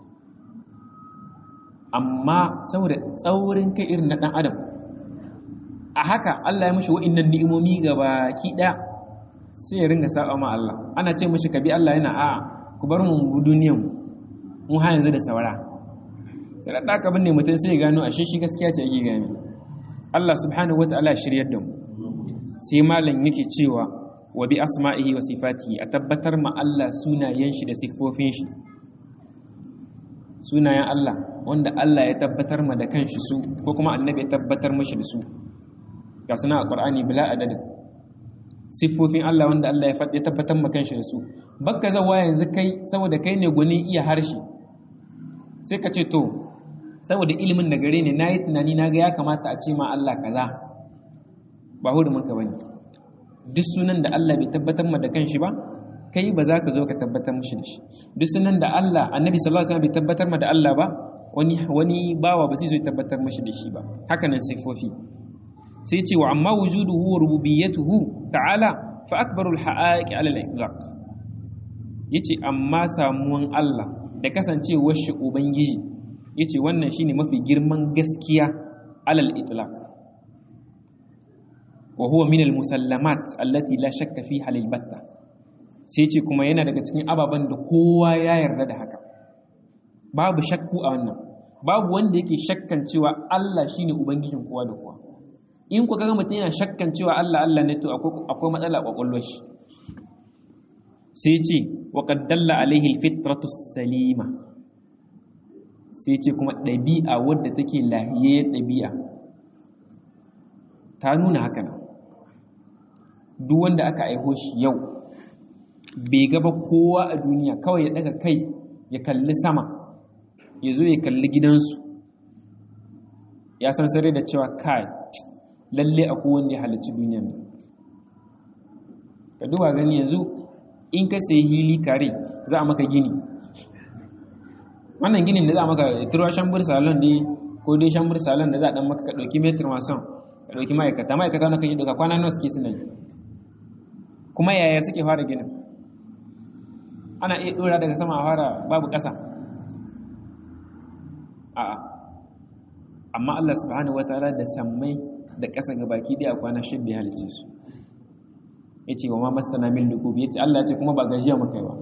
amma saboda tsaurin kai irin na ɗan adam a haka Allah ya mushi wa'innan ni'imomi ga baki ɗaya sai ya ringa saba ma Allah ana ce mushi ka bi Allah yana a'a ku bar mu duniyan mu ha yanzu da saura sai da aka binne mutum sai ya gano ashe shi gaskiya ce yake gani Allah subhanahu wataala shiryar da mu sai malam yake cewa wa bi asma'ihi wa sifatihi a tabbatar ma Allah sunayen shi da siffofin shi sunayen Allah wanda Allah ya tabbatar ma da kanshi su ko kuma annabi ya tabbatar mashi da su ga suna a Qur'ani bila adadin siffofin Allah wanda Allah ya faɗi tabbatar ma kanshi da su bakka zawa yanzu kai saboda kai ne gwani iya harshe sai ka ce to saboda ilimin da gare ne nayi tunani naga ya kamata a ce ma Allah kaza ba hurumin ka bane duk sunan da Allah bai tabbatar ma da kanshi ba kai ba za ka zo ka tabbatar mishi da shi duk sunan da Allah annabi sallallahu alaihi wasallam bai tabbatar ma da Allah ba wani wani bawa ba zai zo tabbatar mishi da shi ba haka nan sifofi sai ce wa amma wujuduhu wa rububiyyatuhu ta'ala fa akbarul haqaiq ala al-itlaq yace amma samuwan Allah da kasancewar shi ubangiji yace wannan shine mafi girman gaskiya ala al-itlaq wa huwa min al-musallamat allati la shakka fiha lil batta sai ce kuma yana daga cikin ababen da kowa ya yarda da haka babu shakku a wannan babu wanda yake shakkan cewa Allah shine ubangijin kowa da kowa in ku kaga mutum yana shakkan cewa Allah Allah ne to akwai matsala kwakwalwar shi sai ce wa qad dalla alaihi alfitratu salima sai ce kuma ɗabi'a wadda take lahiyayyar ɗabi'a ta nuna haka nan duk wanda aka aiho shi yau bai gaba kowa a duniya kawai ya daga kai ya kalli sama ya zo ya kalli gidansu ya san sare da cewa kai lalle akwai wanda ya halarci duniyan nan ka duba gani yanzu in ka sayi hili kare za a maka gini wannan ginin da za a maka turwa shambur salon dai ko dai shambur salon da za a dan maka ka ɗauki metir mason ka ɗauki ma'aikata ma'aikata na kan yi ɗauka kwana nawa suke suna yi kuma yaya suke fara ginin ana iya ɗora daga sama a fara babu ƙasa a'a amma Allah subhanahu wataala da sammai da ƙasa ga baki ɗaya kwana shidda ya halice su ya ce wa ma masana min lukub ya ce Allah ya ce kuma ba gajiya muka yi ba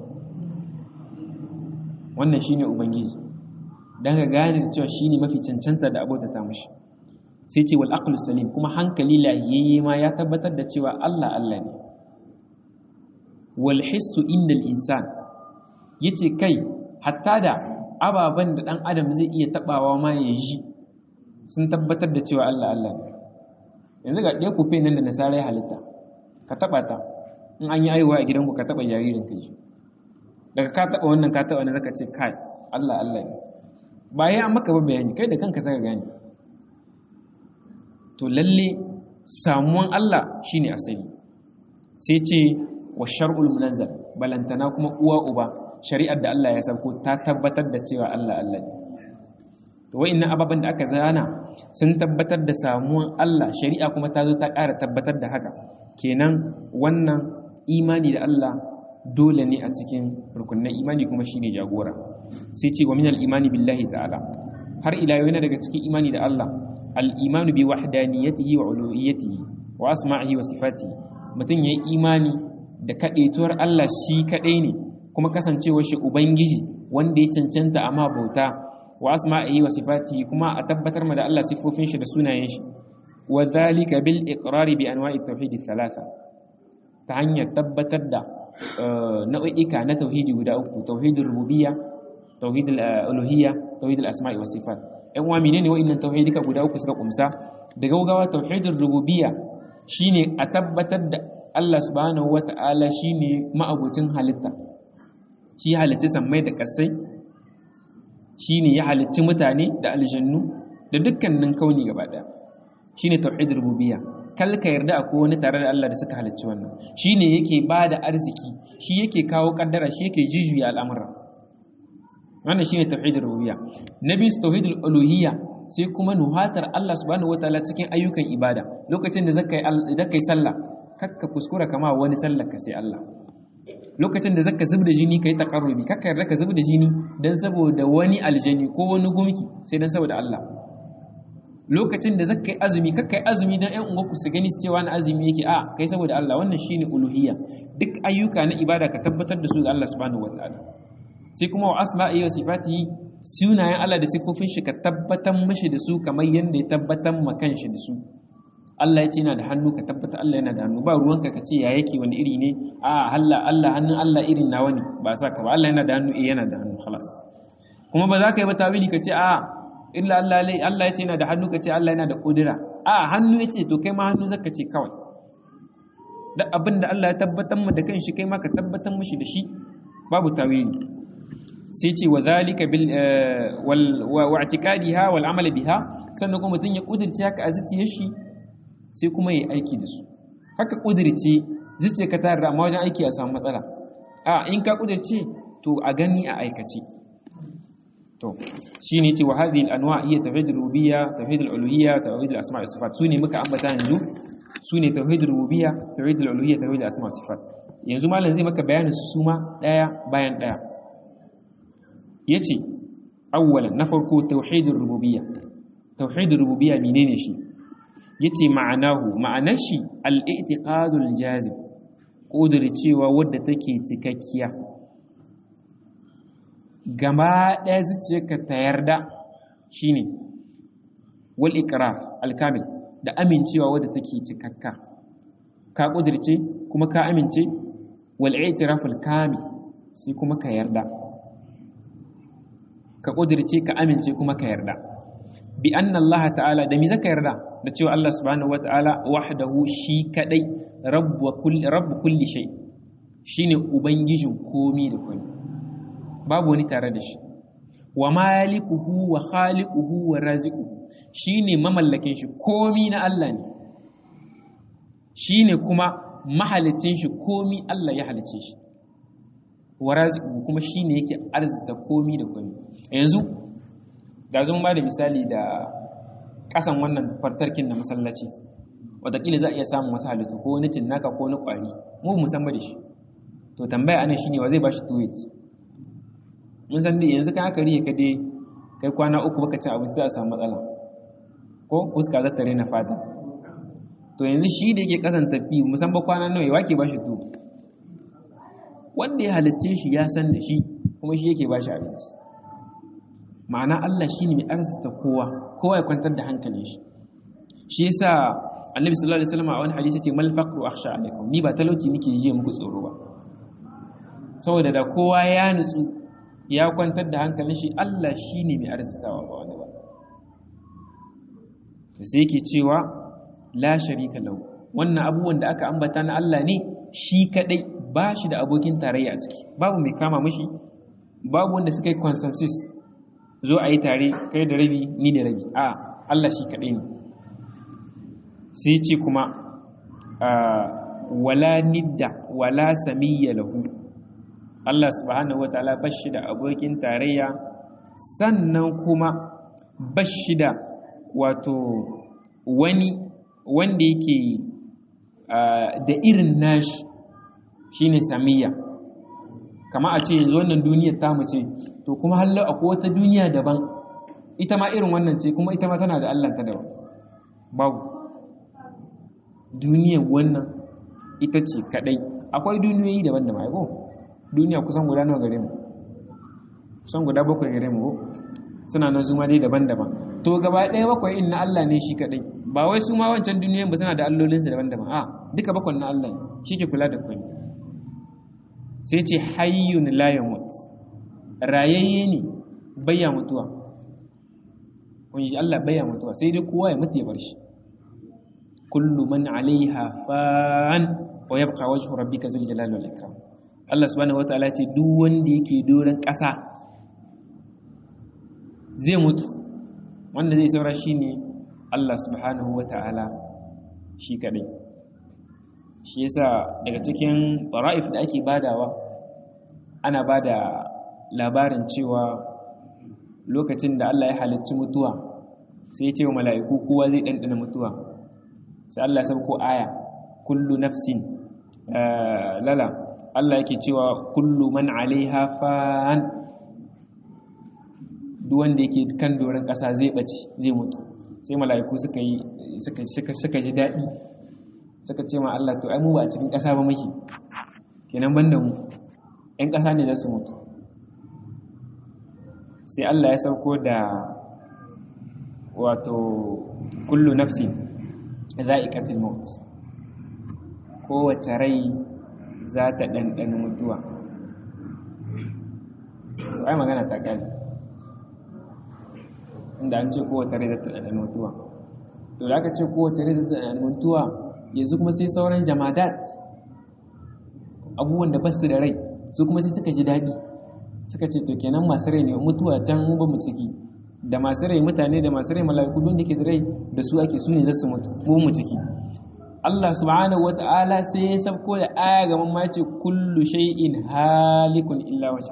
wannan shine ubangiji dan ka gane da cewa shine mafi cancanta da abota ta mashi sai ce wal aqlu salim kuma hankali lahiyayye ma ya tabbatar da cewa Allah Allah ne wal hissu innal insan yace kai hatta da ababen da dan adam zai iya tabawa ma ya ji sun tabbatar da cewa Allah Allah ne yanzu ga ɗaya kufe nan da nasara ya halitta ka taɓa ta in an yi aihuwa a gidanku ka taɓa jaririn ka ji daga ka taɓa wannan ka taɓa na zaka ce kai Allah Allah ne ba ya an maka ba bayani kai da kanka zaka gane to lalle samuwan Allah shine asali sai ce wa shar'ul munazzal balantana kuma uwa uba shari'ar da Allah ya sauko ta tabbatar da cewa Allah Allah ne to wa'annan ababen da aka zana sun tabbatar da samuwan Allah shari'a kuma ta zo ta ƙara tabbatar da haka kenan wannan imani da Allah dole ne a cikin rukunin imani kuma shine jagora sai ce wa min al-imani billahi ta'ala har ila yau yana daga cikin imani da Allah al-imanu bi wahdaniyatihi wa uluhiyyatihi wa asma'ihi wa sifatihi mutum yayi imani da kadaituwar Allah shi kadai ne kuma kasancewar shi ubangiji wanda ya cancanta amma bauta wa asma'ihi wa sifatihi kuma a tabbatar ma da Allah sifofin shi da sunayen shi wa zalika bil iqrari bi anwa'i tauhid thalatha ta hanyar tabbatar da nau'ika na tauhidi guda uku tauhidul rububiyya tauhidul uluhiyya tauhidul asma'i was sifat ɗan uwa menene wa'annan tauhidika guda uku suka kumsa da gaugawa tauhidul rububiyya shine a tabbatar da Allah subhanahu wata'ala shine ma'abucin halitta shi halicci sammai da kasai shine ya halicci mutane da aljannu da dukkanin kauni gaba daya shine tauhidul rububiyya kal ka yarda akwai wani tare da Allah da suka halicci wannan shine yake bada arziki shi yake kawo kaddara shi yake jijuya al'amura wannan shine tauhidul rububiyya nabi tauhidul uluhiyya sai kuma nuhatar Allah subhanahu wataala cikin ayyukan ibada lokacin da zakai zakai sallah kakka kuskura kama wani sallar ka sai Allah lokacin da zaka zubda jini kai taqarrubi kakka yarda ka zubda jini dan saboda wani aljani ko wani gumki sai dan saboda Allah lokacin da zaka yi azumi kakka yi azumi dan ƴan uwanku su gani su cewa na azumi yake a kai saboda Allah wannan shine uluhiyya duk ayyuka na ibada ka tabbatar da su ga Allah subhanahu wataala sai kuma wa asma'i wa sifatihi sunayen Allah da sifofin shi ka tabbatar mishi da su kamar yanda ya tabbatar ma kanshi da su Allah ya ce yana da hannu ka tabbata Allah yana da hannu ba ruwanka ka ce ya yake wani iri ne a Allah Allah hannun Allah irin nawa ne ba sa ka ba Allah yana da hannu eh yana da hannu khalas kuma ba za ka yi ba tawili ka ce a illa Allah lai Allah ya ce yana da hannu ka ce Allah yana da kudura a hannu ya ce to kai ma hannu zaka ce kawai da abin da Allah ya tabbatar mu da kanshi kai ma ka tabbatar mishi da shi babu tawili sai ce wa zalika bil wal wa i'tiqadiha wal amali biha sannan kuma mutun ya kudirce haka a zuciyar shi sai kuma yi aiki da su haka kudirce zuciya ka tare da amma wajen aiki a samu matsala a in ka kudirce to a gani a aikace to shine ce wa hadhihi al-anwa' hiya tauhid al-rububiyya tauhid al-uluhiyya tauhid al-asma' wa sifat sune muka ambata yanzu sune tauhid al-rububiyya tauhid al-uluhiyya tauhid al-asma' wa sifat yanzu malam zai maka bayanin su suma daya bayan daya yace awwalan na farko tauhid ar-rububiyya tauhid ar-rububiyya menene shi yace ma'anahu ma'anar shi al-i'tiqadul jazim cewa wadda take cikakkiya gama ɗaya zuciyarka ta yarda shine wal iqrar al-kamil da amincewa wadda take cikakka ka kudirce kuma ka amince wal i'tiraf al-kamil sai kuma ka yarda ka kudirce ka amince kuma ka yarda bi anna Allah ta'ala da mi zaka yarda da cewa Allah subhanahu wata'ala wahdahu shi kadai rabbu kulli rabbu kulli shay shine ubangijin komi da komi babu wani tare da shi wa malikuhu wa khaliquhu wa raziquhu shine mamallakin shi komi na Allah ne shine kuma mahalicin shi komi Allah ya halice shi wa raziquhu kuma shine yake arzita komi da komi yanzu da zo ba da misali da kasan wannan fartarkin na masallaci wataƙila za a iya samun wasu halittu ko wani cinnaka ko wani ƙwari mu musamman da shi to tambaya ana shine wa zai ba shi tuwit mun san dai yanzu kan aka riye ka dai kai kwana uku baka ci abinci za a samu matsala ko fuska za ta rena fata to yanzu shi da yake kasan tafi musamman kwana nawa wake ba shi tuwo wanda ya halicce shi ya san da shi kuma shi yake ba shi abinci ma'ana Allah shi ne mai arzita kowa kowa ya kwantar da hankalin shi shi yasa annabi sallallahu alaihi wasallam a wani hadisi ce mal faqru akhsha alaikum ni ba talauci nake ji muku tsoro ba saboda da kowa ya nutsu ya kwantar da hankalin shi Allah shi ne mai arzitawa ba wani ba to sai yake cewa la sharika lahu wannan abubuwan da aka ambata na Allah ne shi kadai ba shi da abokin tarayya a ciki babu mai kama mashi babu wanda suka yi consensus zo a yi tare kai da rabi ni da rabi a Allah shi kadai ne sai ce kuma wala nidda wala samiyya lahu Allah subhanahu wataala bashi da abokin tarayya sannan kuma bashi da wato wani wanda yake da irin nashi shine samiyya kama a ce yanzu wannan duniyar ta ce to kuma hallo akwai wata duniya daban ita ma irin wannan ce kuma ita ma tana da Allah ta daban babu duniyar wannan ita ce kadai akwai duniyoyi daban da mai ko duniya kusan guda nawa gare mu kusan guda bakwai gare mu ko suna nan zuma dai daban-daban to gaba ɗaya bakwai in na Allah ne shi kadai ba wai su ma wancan duniyoyin ba suna da allolinsu daban-daban a duka bakwai na Allah ne shi ke kula da kwai sai ce hayyun la yamut rayayye ne bayya mutuwa kun ji Allah bayya mutuwa sai dai kowa ya mutu ya bar shi kullu man alaiha fan wa yabqa wajhu rabbika zul jalali wal ikram Allah subhanahu wataala ce duk wanda yake doron ƙasa zai mutu wanda zai saura shine Allah subhanahu wataala shi kadai shi yasa daga cikin tara'if da ake badawa ana bada labarin cewa lokacin da Allah ya halicci mutuwa sai ya ce wa mala'iku kowa zai ɗanɗana mutuwa sai Allah ya sauko aya kullu nafsin lala Allah yake cewa kullu man alaiha fan duk wanda yake kan doron ƙasa zai ɓace zai mutu sai mala'iku suka yi suka ji daɗi suka ce ma Allah to ai mu ba a cikin ƙasa ba muke kenan banda mu ƴan ƙasa ne za su mutu sai Allah ya sauko da wato kullu nafsi za'iqatul maut kowace rai za ta ɗanɗana mutuwa ai magana ta ƙari inda an ce kowace rai za ta ɗanɗana mutuwa to da aka ce kowace rai za ta ɗanɗana mutuwa yanzu kuma sai sauran jamadat abubuwan da basu da rai su kuma sai suka ji daɗi suka ce to kenan masu rai ne mutuwa can mu ba mu ciki da masu rai mutane da masu rai mala'iku don da ke da rai da su ake su ne za su mutu mu mu ciki Allah subhanahu wa ta'ala sai ya sabko da aya ga mamma ce kullu shay'in halikun illa wajha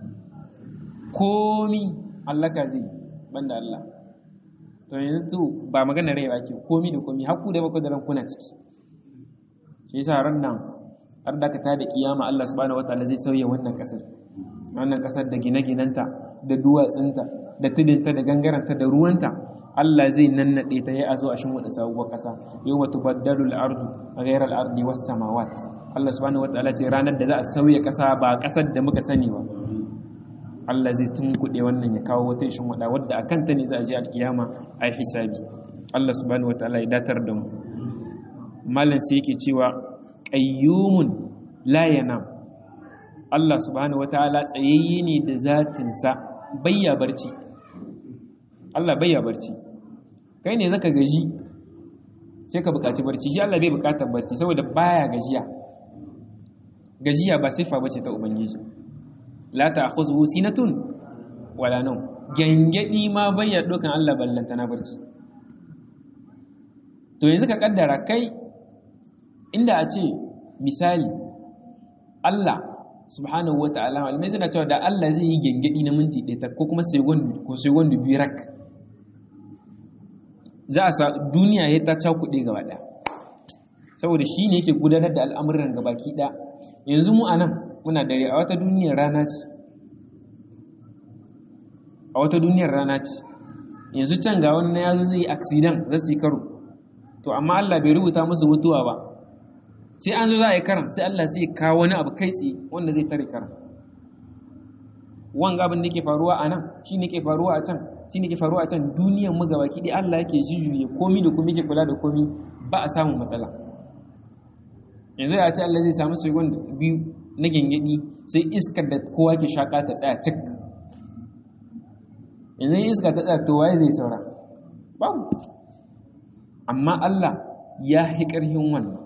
komi Allah ka zai banda Allah to yanzu ba magana rai ba ke komi da komi hakku da bako da ran kuna ciki shi yasa ran nan har da ka tada kiyama Allah subhanahu wa ta'ala zai sauya wannan kasar wannan kasar da gine-ginanta da duwatsunta da tudinta da gangaranta da ruwanta Allah zai nannaɗe ta ya a zo a shin wada sabuwar ƙasa yau wata baddalu al'ardu a gairar al'ardi wasu samawat Allah subhanahu wa ta'ala ce ranar da za a sauya ƙasa ba ƙasar da muka sani ba Allah zai tunkuɗe wannan ya kawo wata shin wada wadda a kanta ne za a je alkiyama a yi hisabi Allah subhanahu wa ta'ala ya datar da mu malam sai yake cewa qayyumun la yanam Allah subhanahu wa ta'ala tsayayye ne da zatinsa bayya barci Allah bayya barci kai ne zaka gaji sai ka buƙaci barci shi Allah bai buƙatar barci saboda baya gajiya gajiya ba siffa bace ta ubangiji la ta'khudhu sinatun wala nawm gangadi ma bayya dokan Allah ballanta na barci to yanzu ka kaddara kai inda a ce misali Allah subhanahu wa ta'ala malamai suna cewa da Allah zai yi gengedi na minti ɗaya ko kuma second ko second biyu rak za a sa duniya ya ta cakuɗe gaba ɗaya saboda shi ne yake gudanar da al'amuran gabaki ɗaya yanzu mu a nan muna dare a wata duniyar rana ce a wata duniyar rana ce yanzu can ga wani ya zo zai yi accident za su yi karo to amma Allah bai rubuta musu mutuwa ba sai an zo za a yi karan sai Allah sai kawo wani abu kai tsaye wanda zai tare karan wanga abin da ke faruwa a nan shi ne ke faruwa a can shi ne ke faruwa a can duniyan mu gaba ki Allah yake jujjuye komi da komi ke kula da komi ba a samun matsala yanzu ya ce Allah zai samu segon biyu na gengedi sai iskar da kowa ke shaka ta tsaya cik yanzu iska ta tsaya to waye zai saura babu amma Allah ya hi ƙarfin wannan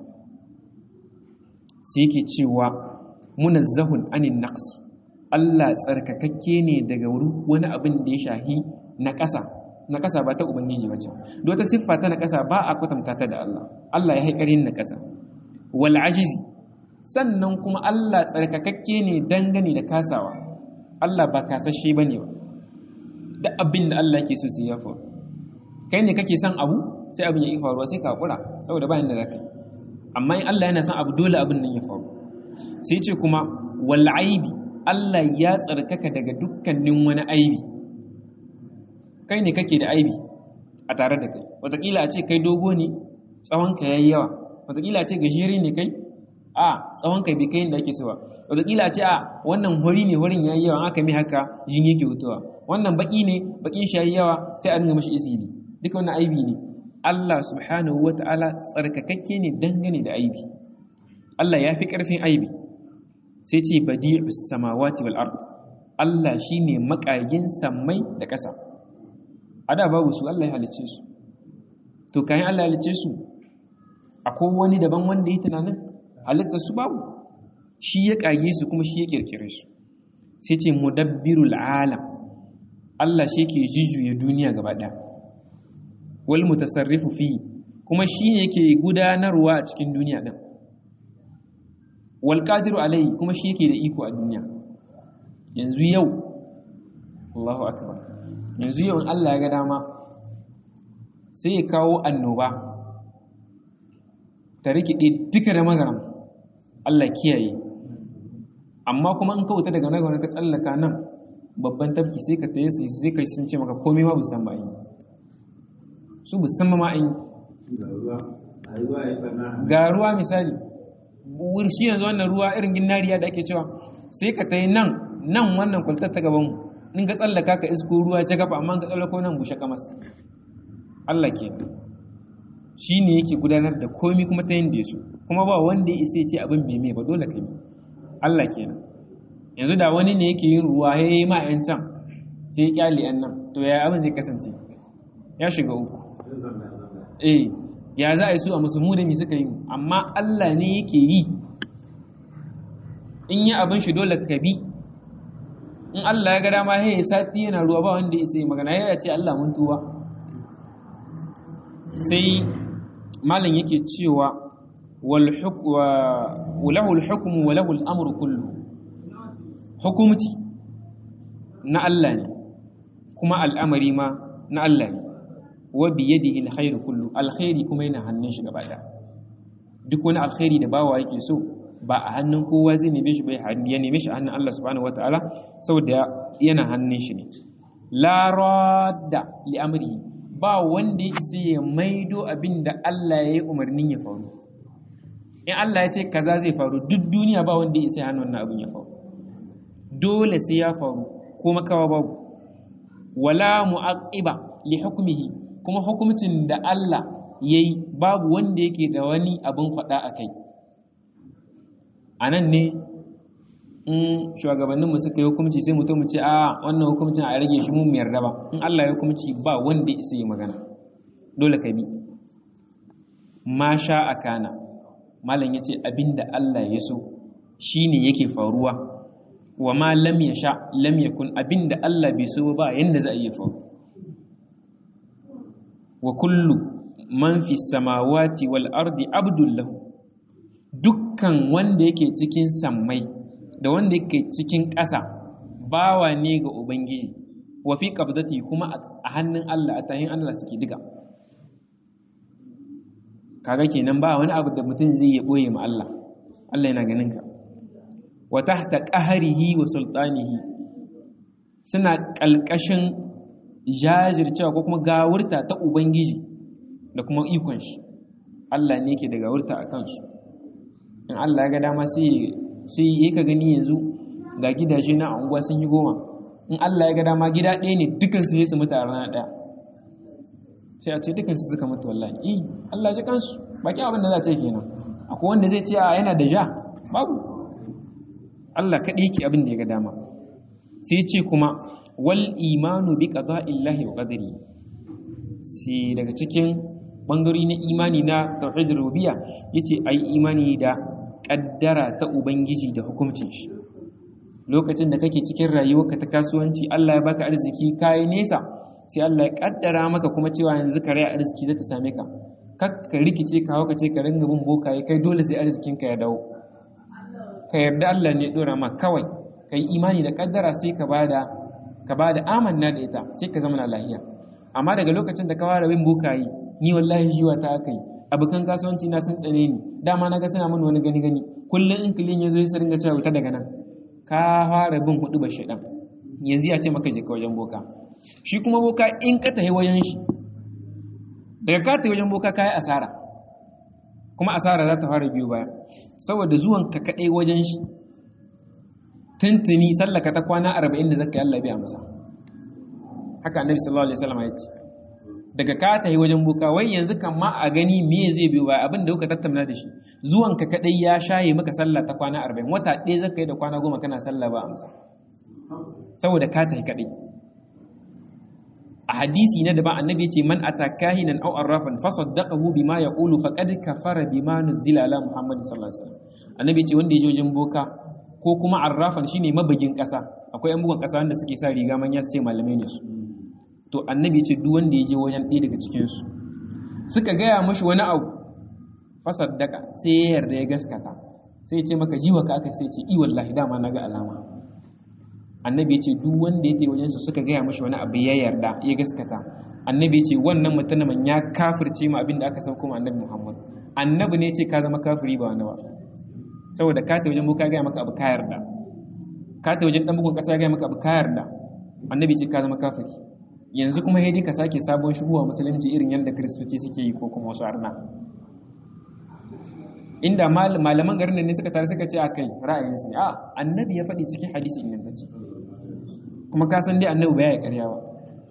sai yake cewa munazzahun anin naqsi Allah tsarkakakke ne daga wani abin da ya shahi na ƙasa na ƙasa ba ta ubangiji ba ce don ta siffa ta na ƙasa ba a kwatanta ta da Allah Allah ya haƙarin na ƙasa wal ajizi sannan kuma Allah tsarkakakke ne dangane da kasawa Allah ba kasashe bane ba da abin da Allah yake so sai ya faru kai ne kake son abu sai abin ya yi faruwa sai ka hakura saboda bayan da zaka yi amma in Allah yana son abu dole abin nan ya faru sai ce kuma wal aibi Allah ya tsarkaka daga dukkanin wani aibi kai ne kake da aibi a tare da kai wataƙila a ce kai dogo ne tsawonka ya yi yawa wataƙila a ce gajere ne kai a tsawonka bai kai da ake so ba wataƙila a ce a wannan hori ne horin ya yi yawa aka mai haka jin yake hutuwa wannan baƙi ne baƙin shi ya yi yawa sai a dinga mashi isili duka wannan aibi ne Allah subhanahu wa ta'ala tsarkakakke ne dangane da aibi Allah ya fi ƙarfin aibi sai ce badi'us samawati wal ard Allah shine makagin sammai da ƙasa a da babu su Allah ya halicce su to kayan Allah ya halicce su akwai wani daban wanda ya tunanin halitta su babu shi ya kage su kuma shi ya kirkire su sai ce mudabbirul alam Allah shi ke jujjuya duniya gaba ɗaya wal mutasarrifu fi kuma shi ne yake gudanarwa a cikin duniya din wal qadiru alai kuma shi yake da iko a duniya yanzu yau Allahu akbar yanzu yau in Allah ya ga dama sai ya kawo annoba ta rikide duka da magaram Allah kiyaye amma kuma in ka wuta daga nan ka tsallaka nan babban tafki sai ka taye su sai ka sun ce maka komai ma busan ba yi su busan ma an ga ruwa misali shi yanzu wannan ruwa irin ginnariya da ake cewa sai ka tayi nan nan wannan kwaltar ta gaban in ka tsallaka ka isko ruwa ta gaba amma ka tsallako nan bushe kamas Allah ke shi ne yake gudanar da komi kuma ta yin da su kuma ba wanda ya isa ce abin mai mai ba dole ka yi Allah kenan yanzu da wani ne yake yin ruwa ya yi ma 'yan can sai ya kyale 'yan nan to ya abin zai kasance ya shiga uku eh ya za a yi su a musulmu da mi suka yi amma Allah ne yake yi in yi abin shi dole ka bi in Allah ya ga dama ya sati yana ruwa ba wanda ya sai magana ya ce Allah mun tuwa sai malam yake cewa walahu al-hukmu wa lahu al-amru kullu hukumci na Allah ne kuma al'amari ma na Allah ne wa bi yadihi al-khairu kullu alkhairi kuma yana hannun shi gaba duk wani alkhairi da bawa yake so ba a hannun kowa zai neme shi bai ya neme shi a hannun Allah subhanahu wataala saboda yana hannun shi ne la radda li amrihi ba wanda ya isa ya maido abin da Allah ya yi umarnin ya faru in Allah ya ce kaza zai faru duk duniya ba wanda ya isa ya hannun wannan abin ya faru dole sai ya faru ko makawa babu wala mu'aqiba li hukmihi kuma hukumcin da Allah yayi babu wanda yake da wani abin faɗa a kai a nan ne in shugabanninmu suka yi hukumci sai mutum ce a wannan hukumcin a rage shi mun yarda ba in Allah ya hukumci ba wanda isa yi magana dole ka bi ma sha a kana malam ya ce abinda Allah ya so shine yake faruwa wa ma lam ya sha lam yakun abinda Allah bai so ba yanda za a yi faru wa kullu man fi samawati wal ardi abdul lahu dukkan wanda yake cikin sammai da wanda yake cikin ƙasa bawa ne ga ubangiji wa fi qabdati kuma a hannun Allah a tahin Allah suke diga kaga kenan ba wani abu da mutum zai ya boye ma Allah Allah yana ganin ka wa tahta qahrihi wa sultanihi suna kalkashin jajircewa ko kuma gawurta ta ubangiji da kuma ikon shi Allah ne yake da gawurta a kansu in Allah ya ga dama sai sai yi ka gani yanzu ga gidaje na unguwa sun yi goma in Allah ya ga dama gida ɗaya ne dukansu ne su mutu a rana ɗaya sai a ce dukansu suka mutu wallahi eh Allah ji kansu baki abin da za a ce kenan akwai wanda zai ce a yana da ja babu Allah kaɗai yake abin da ya ga dama sai ce kuma wal imanu bi qada'illahi wa qadari sai daga cikin bangarori na imani na tauhid rububiyya yace ayi imani da kaddara ta ubangiji da hukuncin shi lokacin da kake cikin rayuwarka ta kasuwanci Allah ya baka arziki kai nesa sai Allah ya kaddara maka kuma cewa yanzu ka rai arziki zai ta same ka kak ka rikice ka hauka ce ka ringa bin bokaye kai dole sai arzikin ka ya dawo ka yarda Allah ne ya dora ma kawai kai imani da kaddara sai ka bada ka bada amanna da ita sai ka zama na lahiya amma daga lokacin da ka fara bin bokaye ni wallahi jiwa ta aka yi abokan kasuwanci na sun tsane ni dama na ga suna min wani gani gani kullum in kilin ya zo ya ringa cewa wuta daga nan ka fara bin hudu ba shaidan yanzu ya ce maka je ka wajen boka shi kuma boka in ka tafi wajen shi daga ka tafi wajen boka ka yi asara kuma asara za ta fara biyu baya saboda zuwan ka kaɗai wajen shi tuntuni sallaka ta kwana arba'in da zaka yi Allah biya masa haka annabi sallallahu alaihi wasallam ya ce daga ka tafi wajen boka wai yanzu kan ma a gani me zai biyo baya abin da kuka tattauna da shi zuwan ka kaɗai ya shaye maka sallah ta kwana arba'in wata ɗaya zaka yi da kwana goma kana sallah ba amsa saboda ka tafi kaɗai a hadisi na daban annabi ce man atakahinan aw arrafan fasaddaqahu bima yaqulu faqad kafara bima nuzila ala muhammadin sallallahu alaihi wasallam annabi ce wanda ya je wajen boka ko kuma arrafan shine mabagin kasa akwai yan bugun kasa wanda suke sa riga manya su ce malamai ne su to annabi ce duk wanda ya je wajen ɗaya daga cikin su suka gaya mashi wani abu fasaddaka sai ya yarda ya gaskata sai ya ce maka jiwa ka aka sai ya ce i wallahi dama naga alama annabi ya ce duk wanda ya wajen su suka gaya mashi wani abu ya yarda ya gaskata annabi ya ce wannan mutumin ya kafirce mu abin da aka sauko ma annabi Muhammad annabi ne ce ka zama kafiri ba wani ba saboda ka ta wajen boka gaya maka abu ka yarda ka ta wajen dan bugun kasa gaya maka abu ka yarda annabi ce ka zama kafiri yanzu kuma dai ka sake sabon shigowa musulunci irin yadda kiristoci suke yi ko kuma wasu arna inda malaman garin ne suka tare suka ce a kai ra'ayinsu ne a annabi ya faɗi cikin hadisi ingantacce kuma ka san dai annabi ba ya karya ba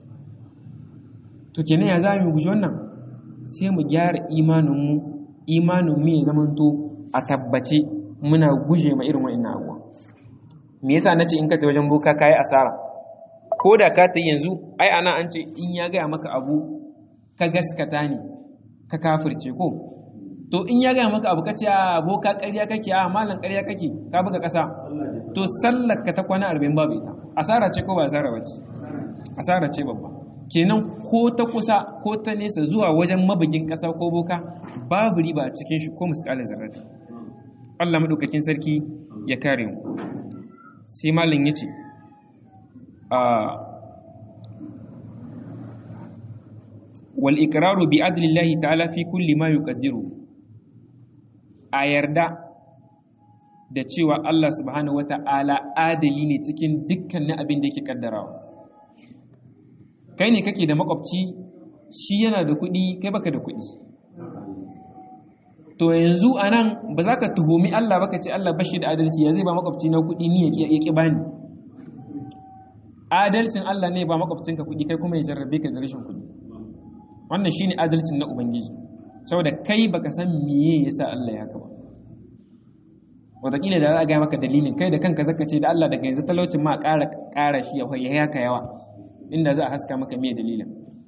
to kenan ya za mu guji wannan sai mu gyara imaninmu imaninmu ya zamanto a tabbace muna guje ma irin wa'annan abuwa me yasa nace in ka ta wajen boka kai asara ko da ka ta yanzu ai ana an ce in ya gaya maka abu ka gaskata ne ka kafirce ko to in ya gaya maka abu ka ce a boka ƙarya kake a malam ƙarya kake ka buga ƙasa to sallar ka ta kwana arba'in babu ita asara ce ko ba asara ba ce asara ce babba kenan ko ta kusa ko ta nesa zuwa wajen mabugin ƙasa ko boka babu riba a cikin shi ko misƙalin zarrata Allah maɗaukakin sarki ya kare mu sai malin ya ce wal iqraru bi adlillahi ta'ala fi kulli ma yuqaddiru a yarda da cewa Allah subhanahu wata'ala adali ne cikin dukkanin abin da yake kaddarawa kai ne kake da makwabci shi yana da kuɗi kai baka da kuɗi to yanzu anan ba za ka tuhumi Allah baka ce Allah bashi da adalci ya zai ba makwabci na kuɗi ni ya ƙi bani adalcin Allah ne ba makwabcinka kuɗi kai kuma ya jarrabe ka da rashin kuɗi wannan shine adalcin na ubangiji saboda kai baka san meye yasa Allah ya kaba wataƙila da za a gaya maka dalilin kai da kanka zaka ce da Allah daga yanzu talaucin ma ƙara ƙara shi ya haka yawa inda za a haska maka meye dalilin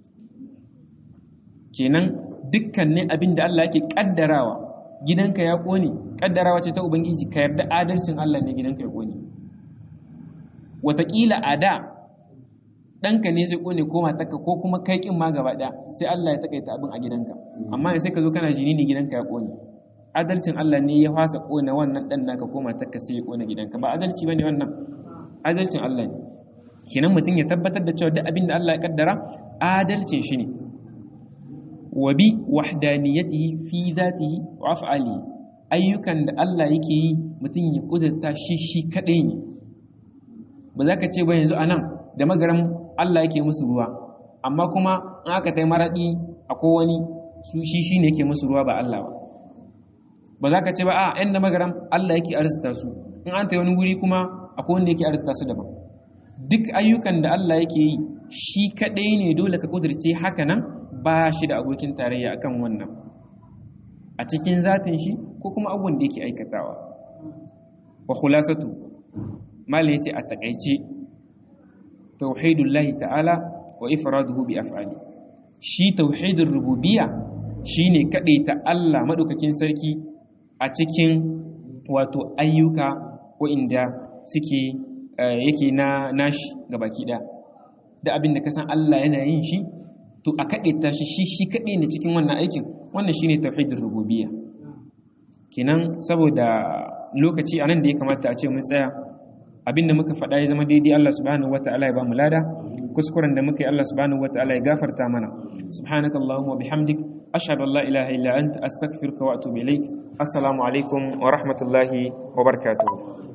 kenan dukkanin abin da Allah yake kaddarawa gidanka ya kone kaddarawa ce ta ubangiji ka yarda adalcin Allah ne gidanka ya kone wataƙila a da ɗanka ne zai kone ko matarka ko kuma kai ƙin ma gaba ɗaya sai Allah ya taƙaita abin a gidanka amma sai ka zo kana jini ne gidanka ya kone adalcin Allah ne ya fasa kone wannan ɗan naka ko matarka sai ya kone gidanka ba adalci bane wannan adalcin Allah ne kenan mutum ya tabbatar da cewa duk abin da Allah ya kaddara adalcin shi ne wa bi wahdaniyatihi fi zatihi wa af'alihi ayyukan da Allah yake yi mutum ya kudurta shi shi kadai ne ba za ka ce ba yanzu anan da magaram Allah yake musu ruwa amma kuma in aka tai maradi akwai wani su shi shine yake musu ruwa ba Allah ba ba za ka ce ba a yan da magaram Allah yake arzuta su in an tai wani guri kuma akwai wanda yake arzuta su daban duk ayyukan da Allah yake yi shi kadai ne dole ka kudurce haka nan ba shi da abokin tarayya akan wannan a cikin zatin shi ko kuma abubuwan da yake aikatawa wa khulasatu malai yace a takaice tauhidullahi ta'ala wa ifraduhu bi af'ali shi tauhidur rububiyya shine ta Allah madaukakin sarki a cikin wato ayyuka inda suke yake na nashi gabaki daya da abin da ka san Allah yana yin shi to a kaɗe ta shi shi shi kaɗe ne cikin wannan aikin wannan shine tauhidin rububiyya kenan saboda lokaci anan da ya kamata a ce mun tsaya abinda muka faɗa ya zama daidai Allah subhanahu wataala ya ba mu lada kuskuren da muka yi Allah subhanahu wataala ya gafarta mana subhanaka allahumma bihamdik ashhadu an la ilaha illa anta astaghfiruka wa atubu ilaik assalamu alaikum wa rahmatullahi wa barakatuh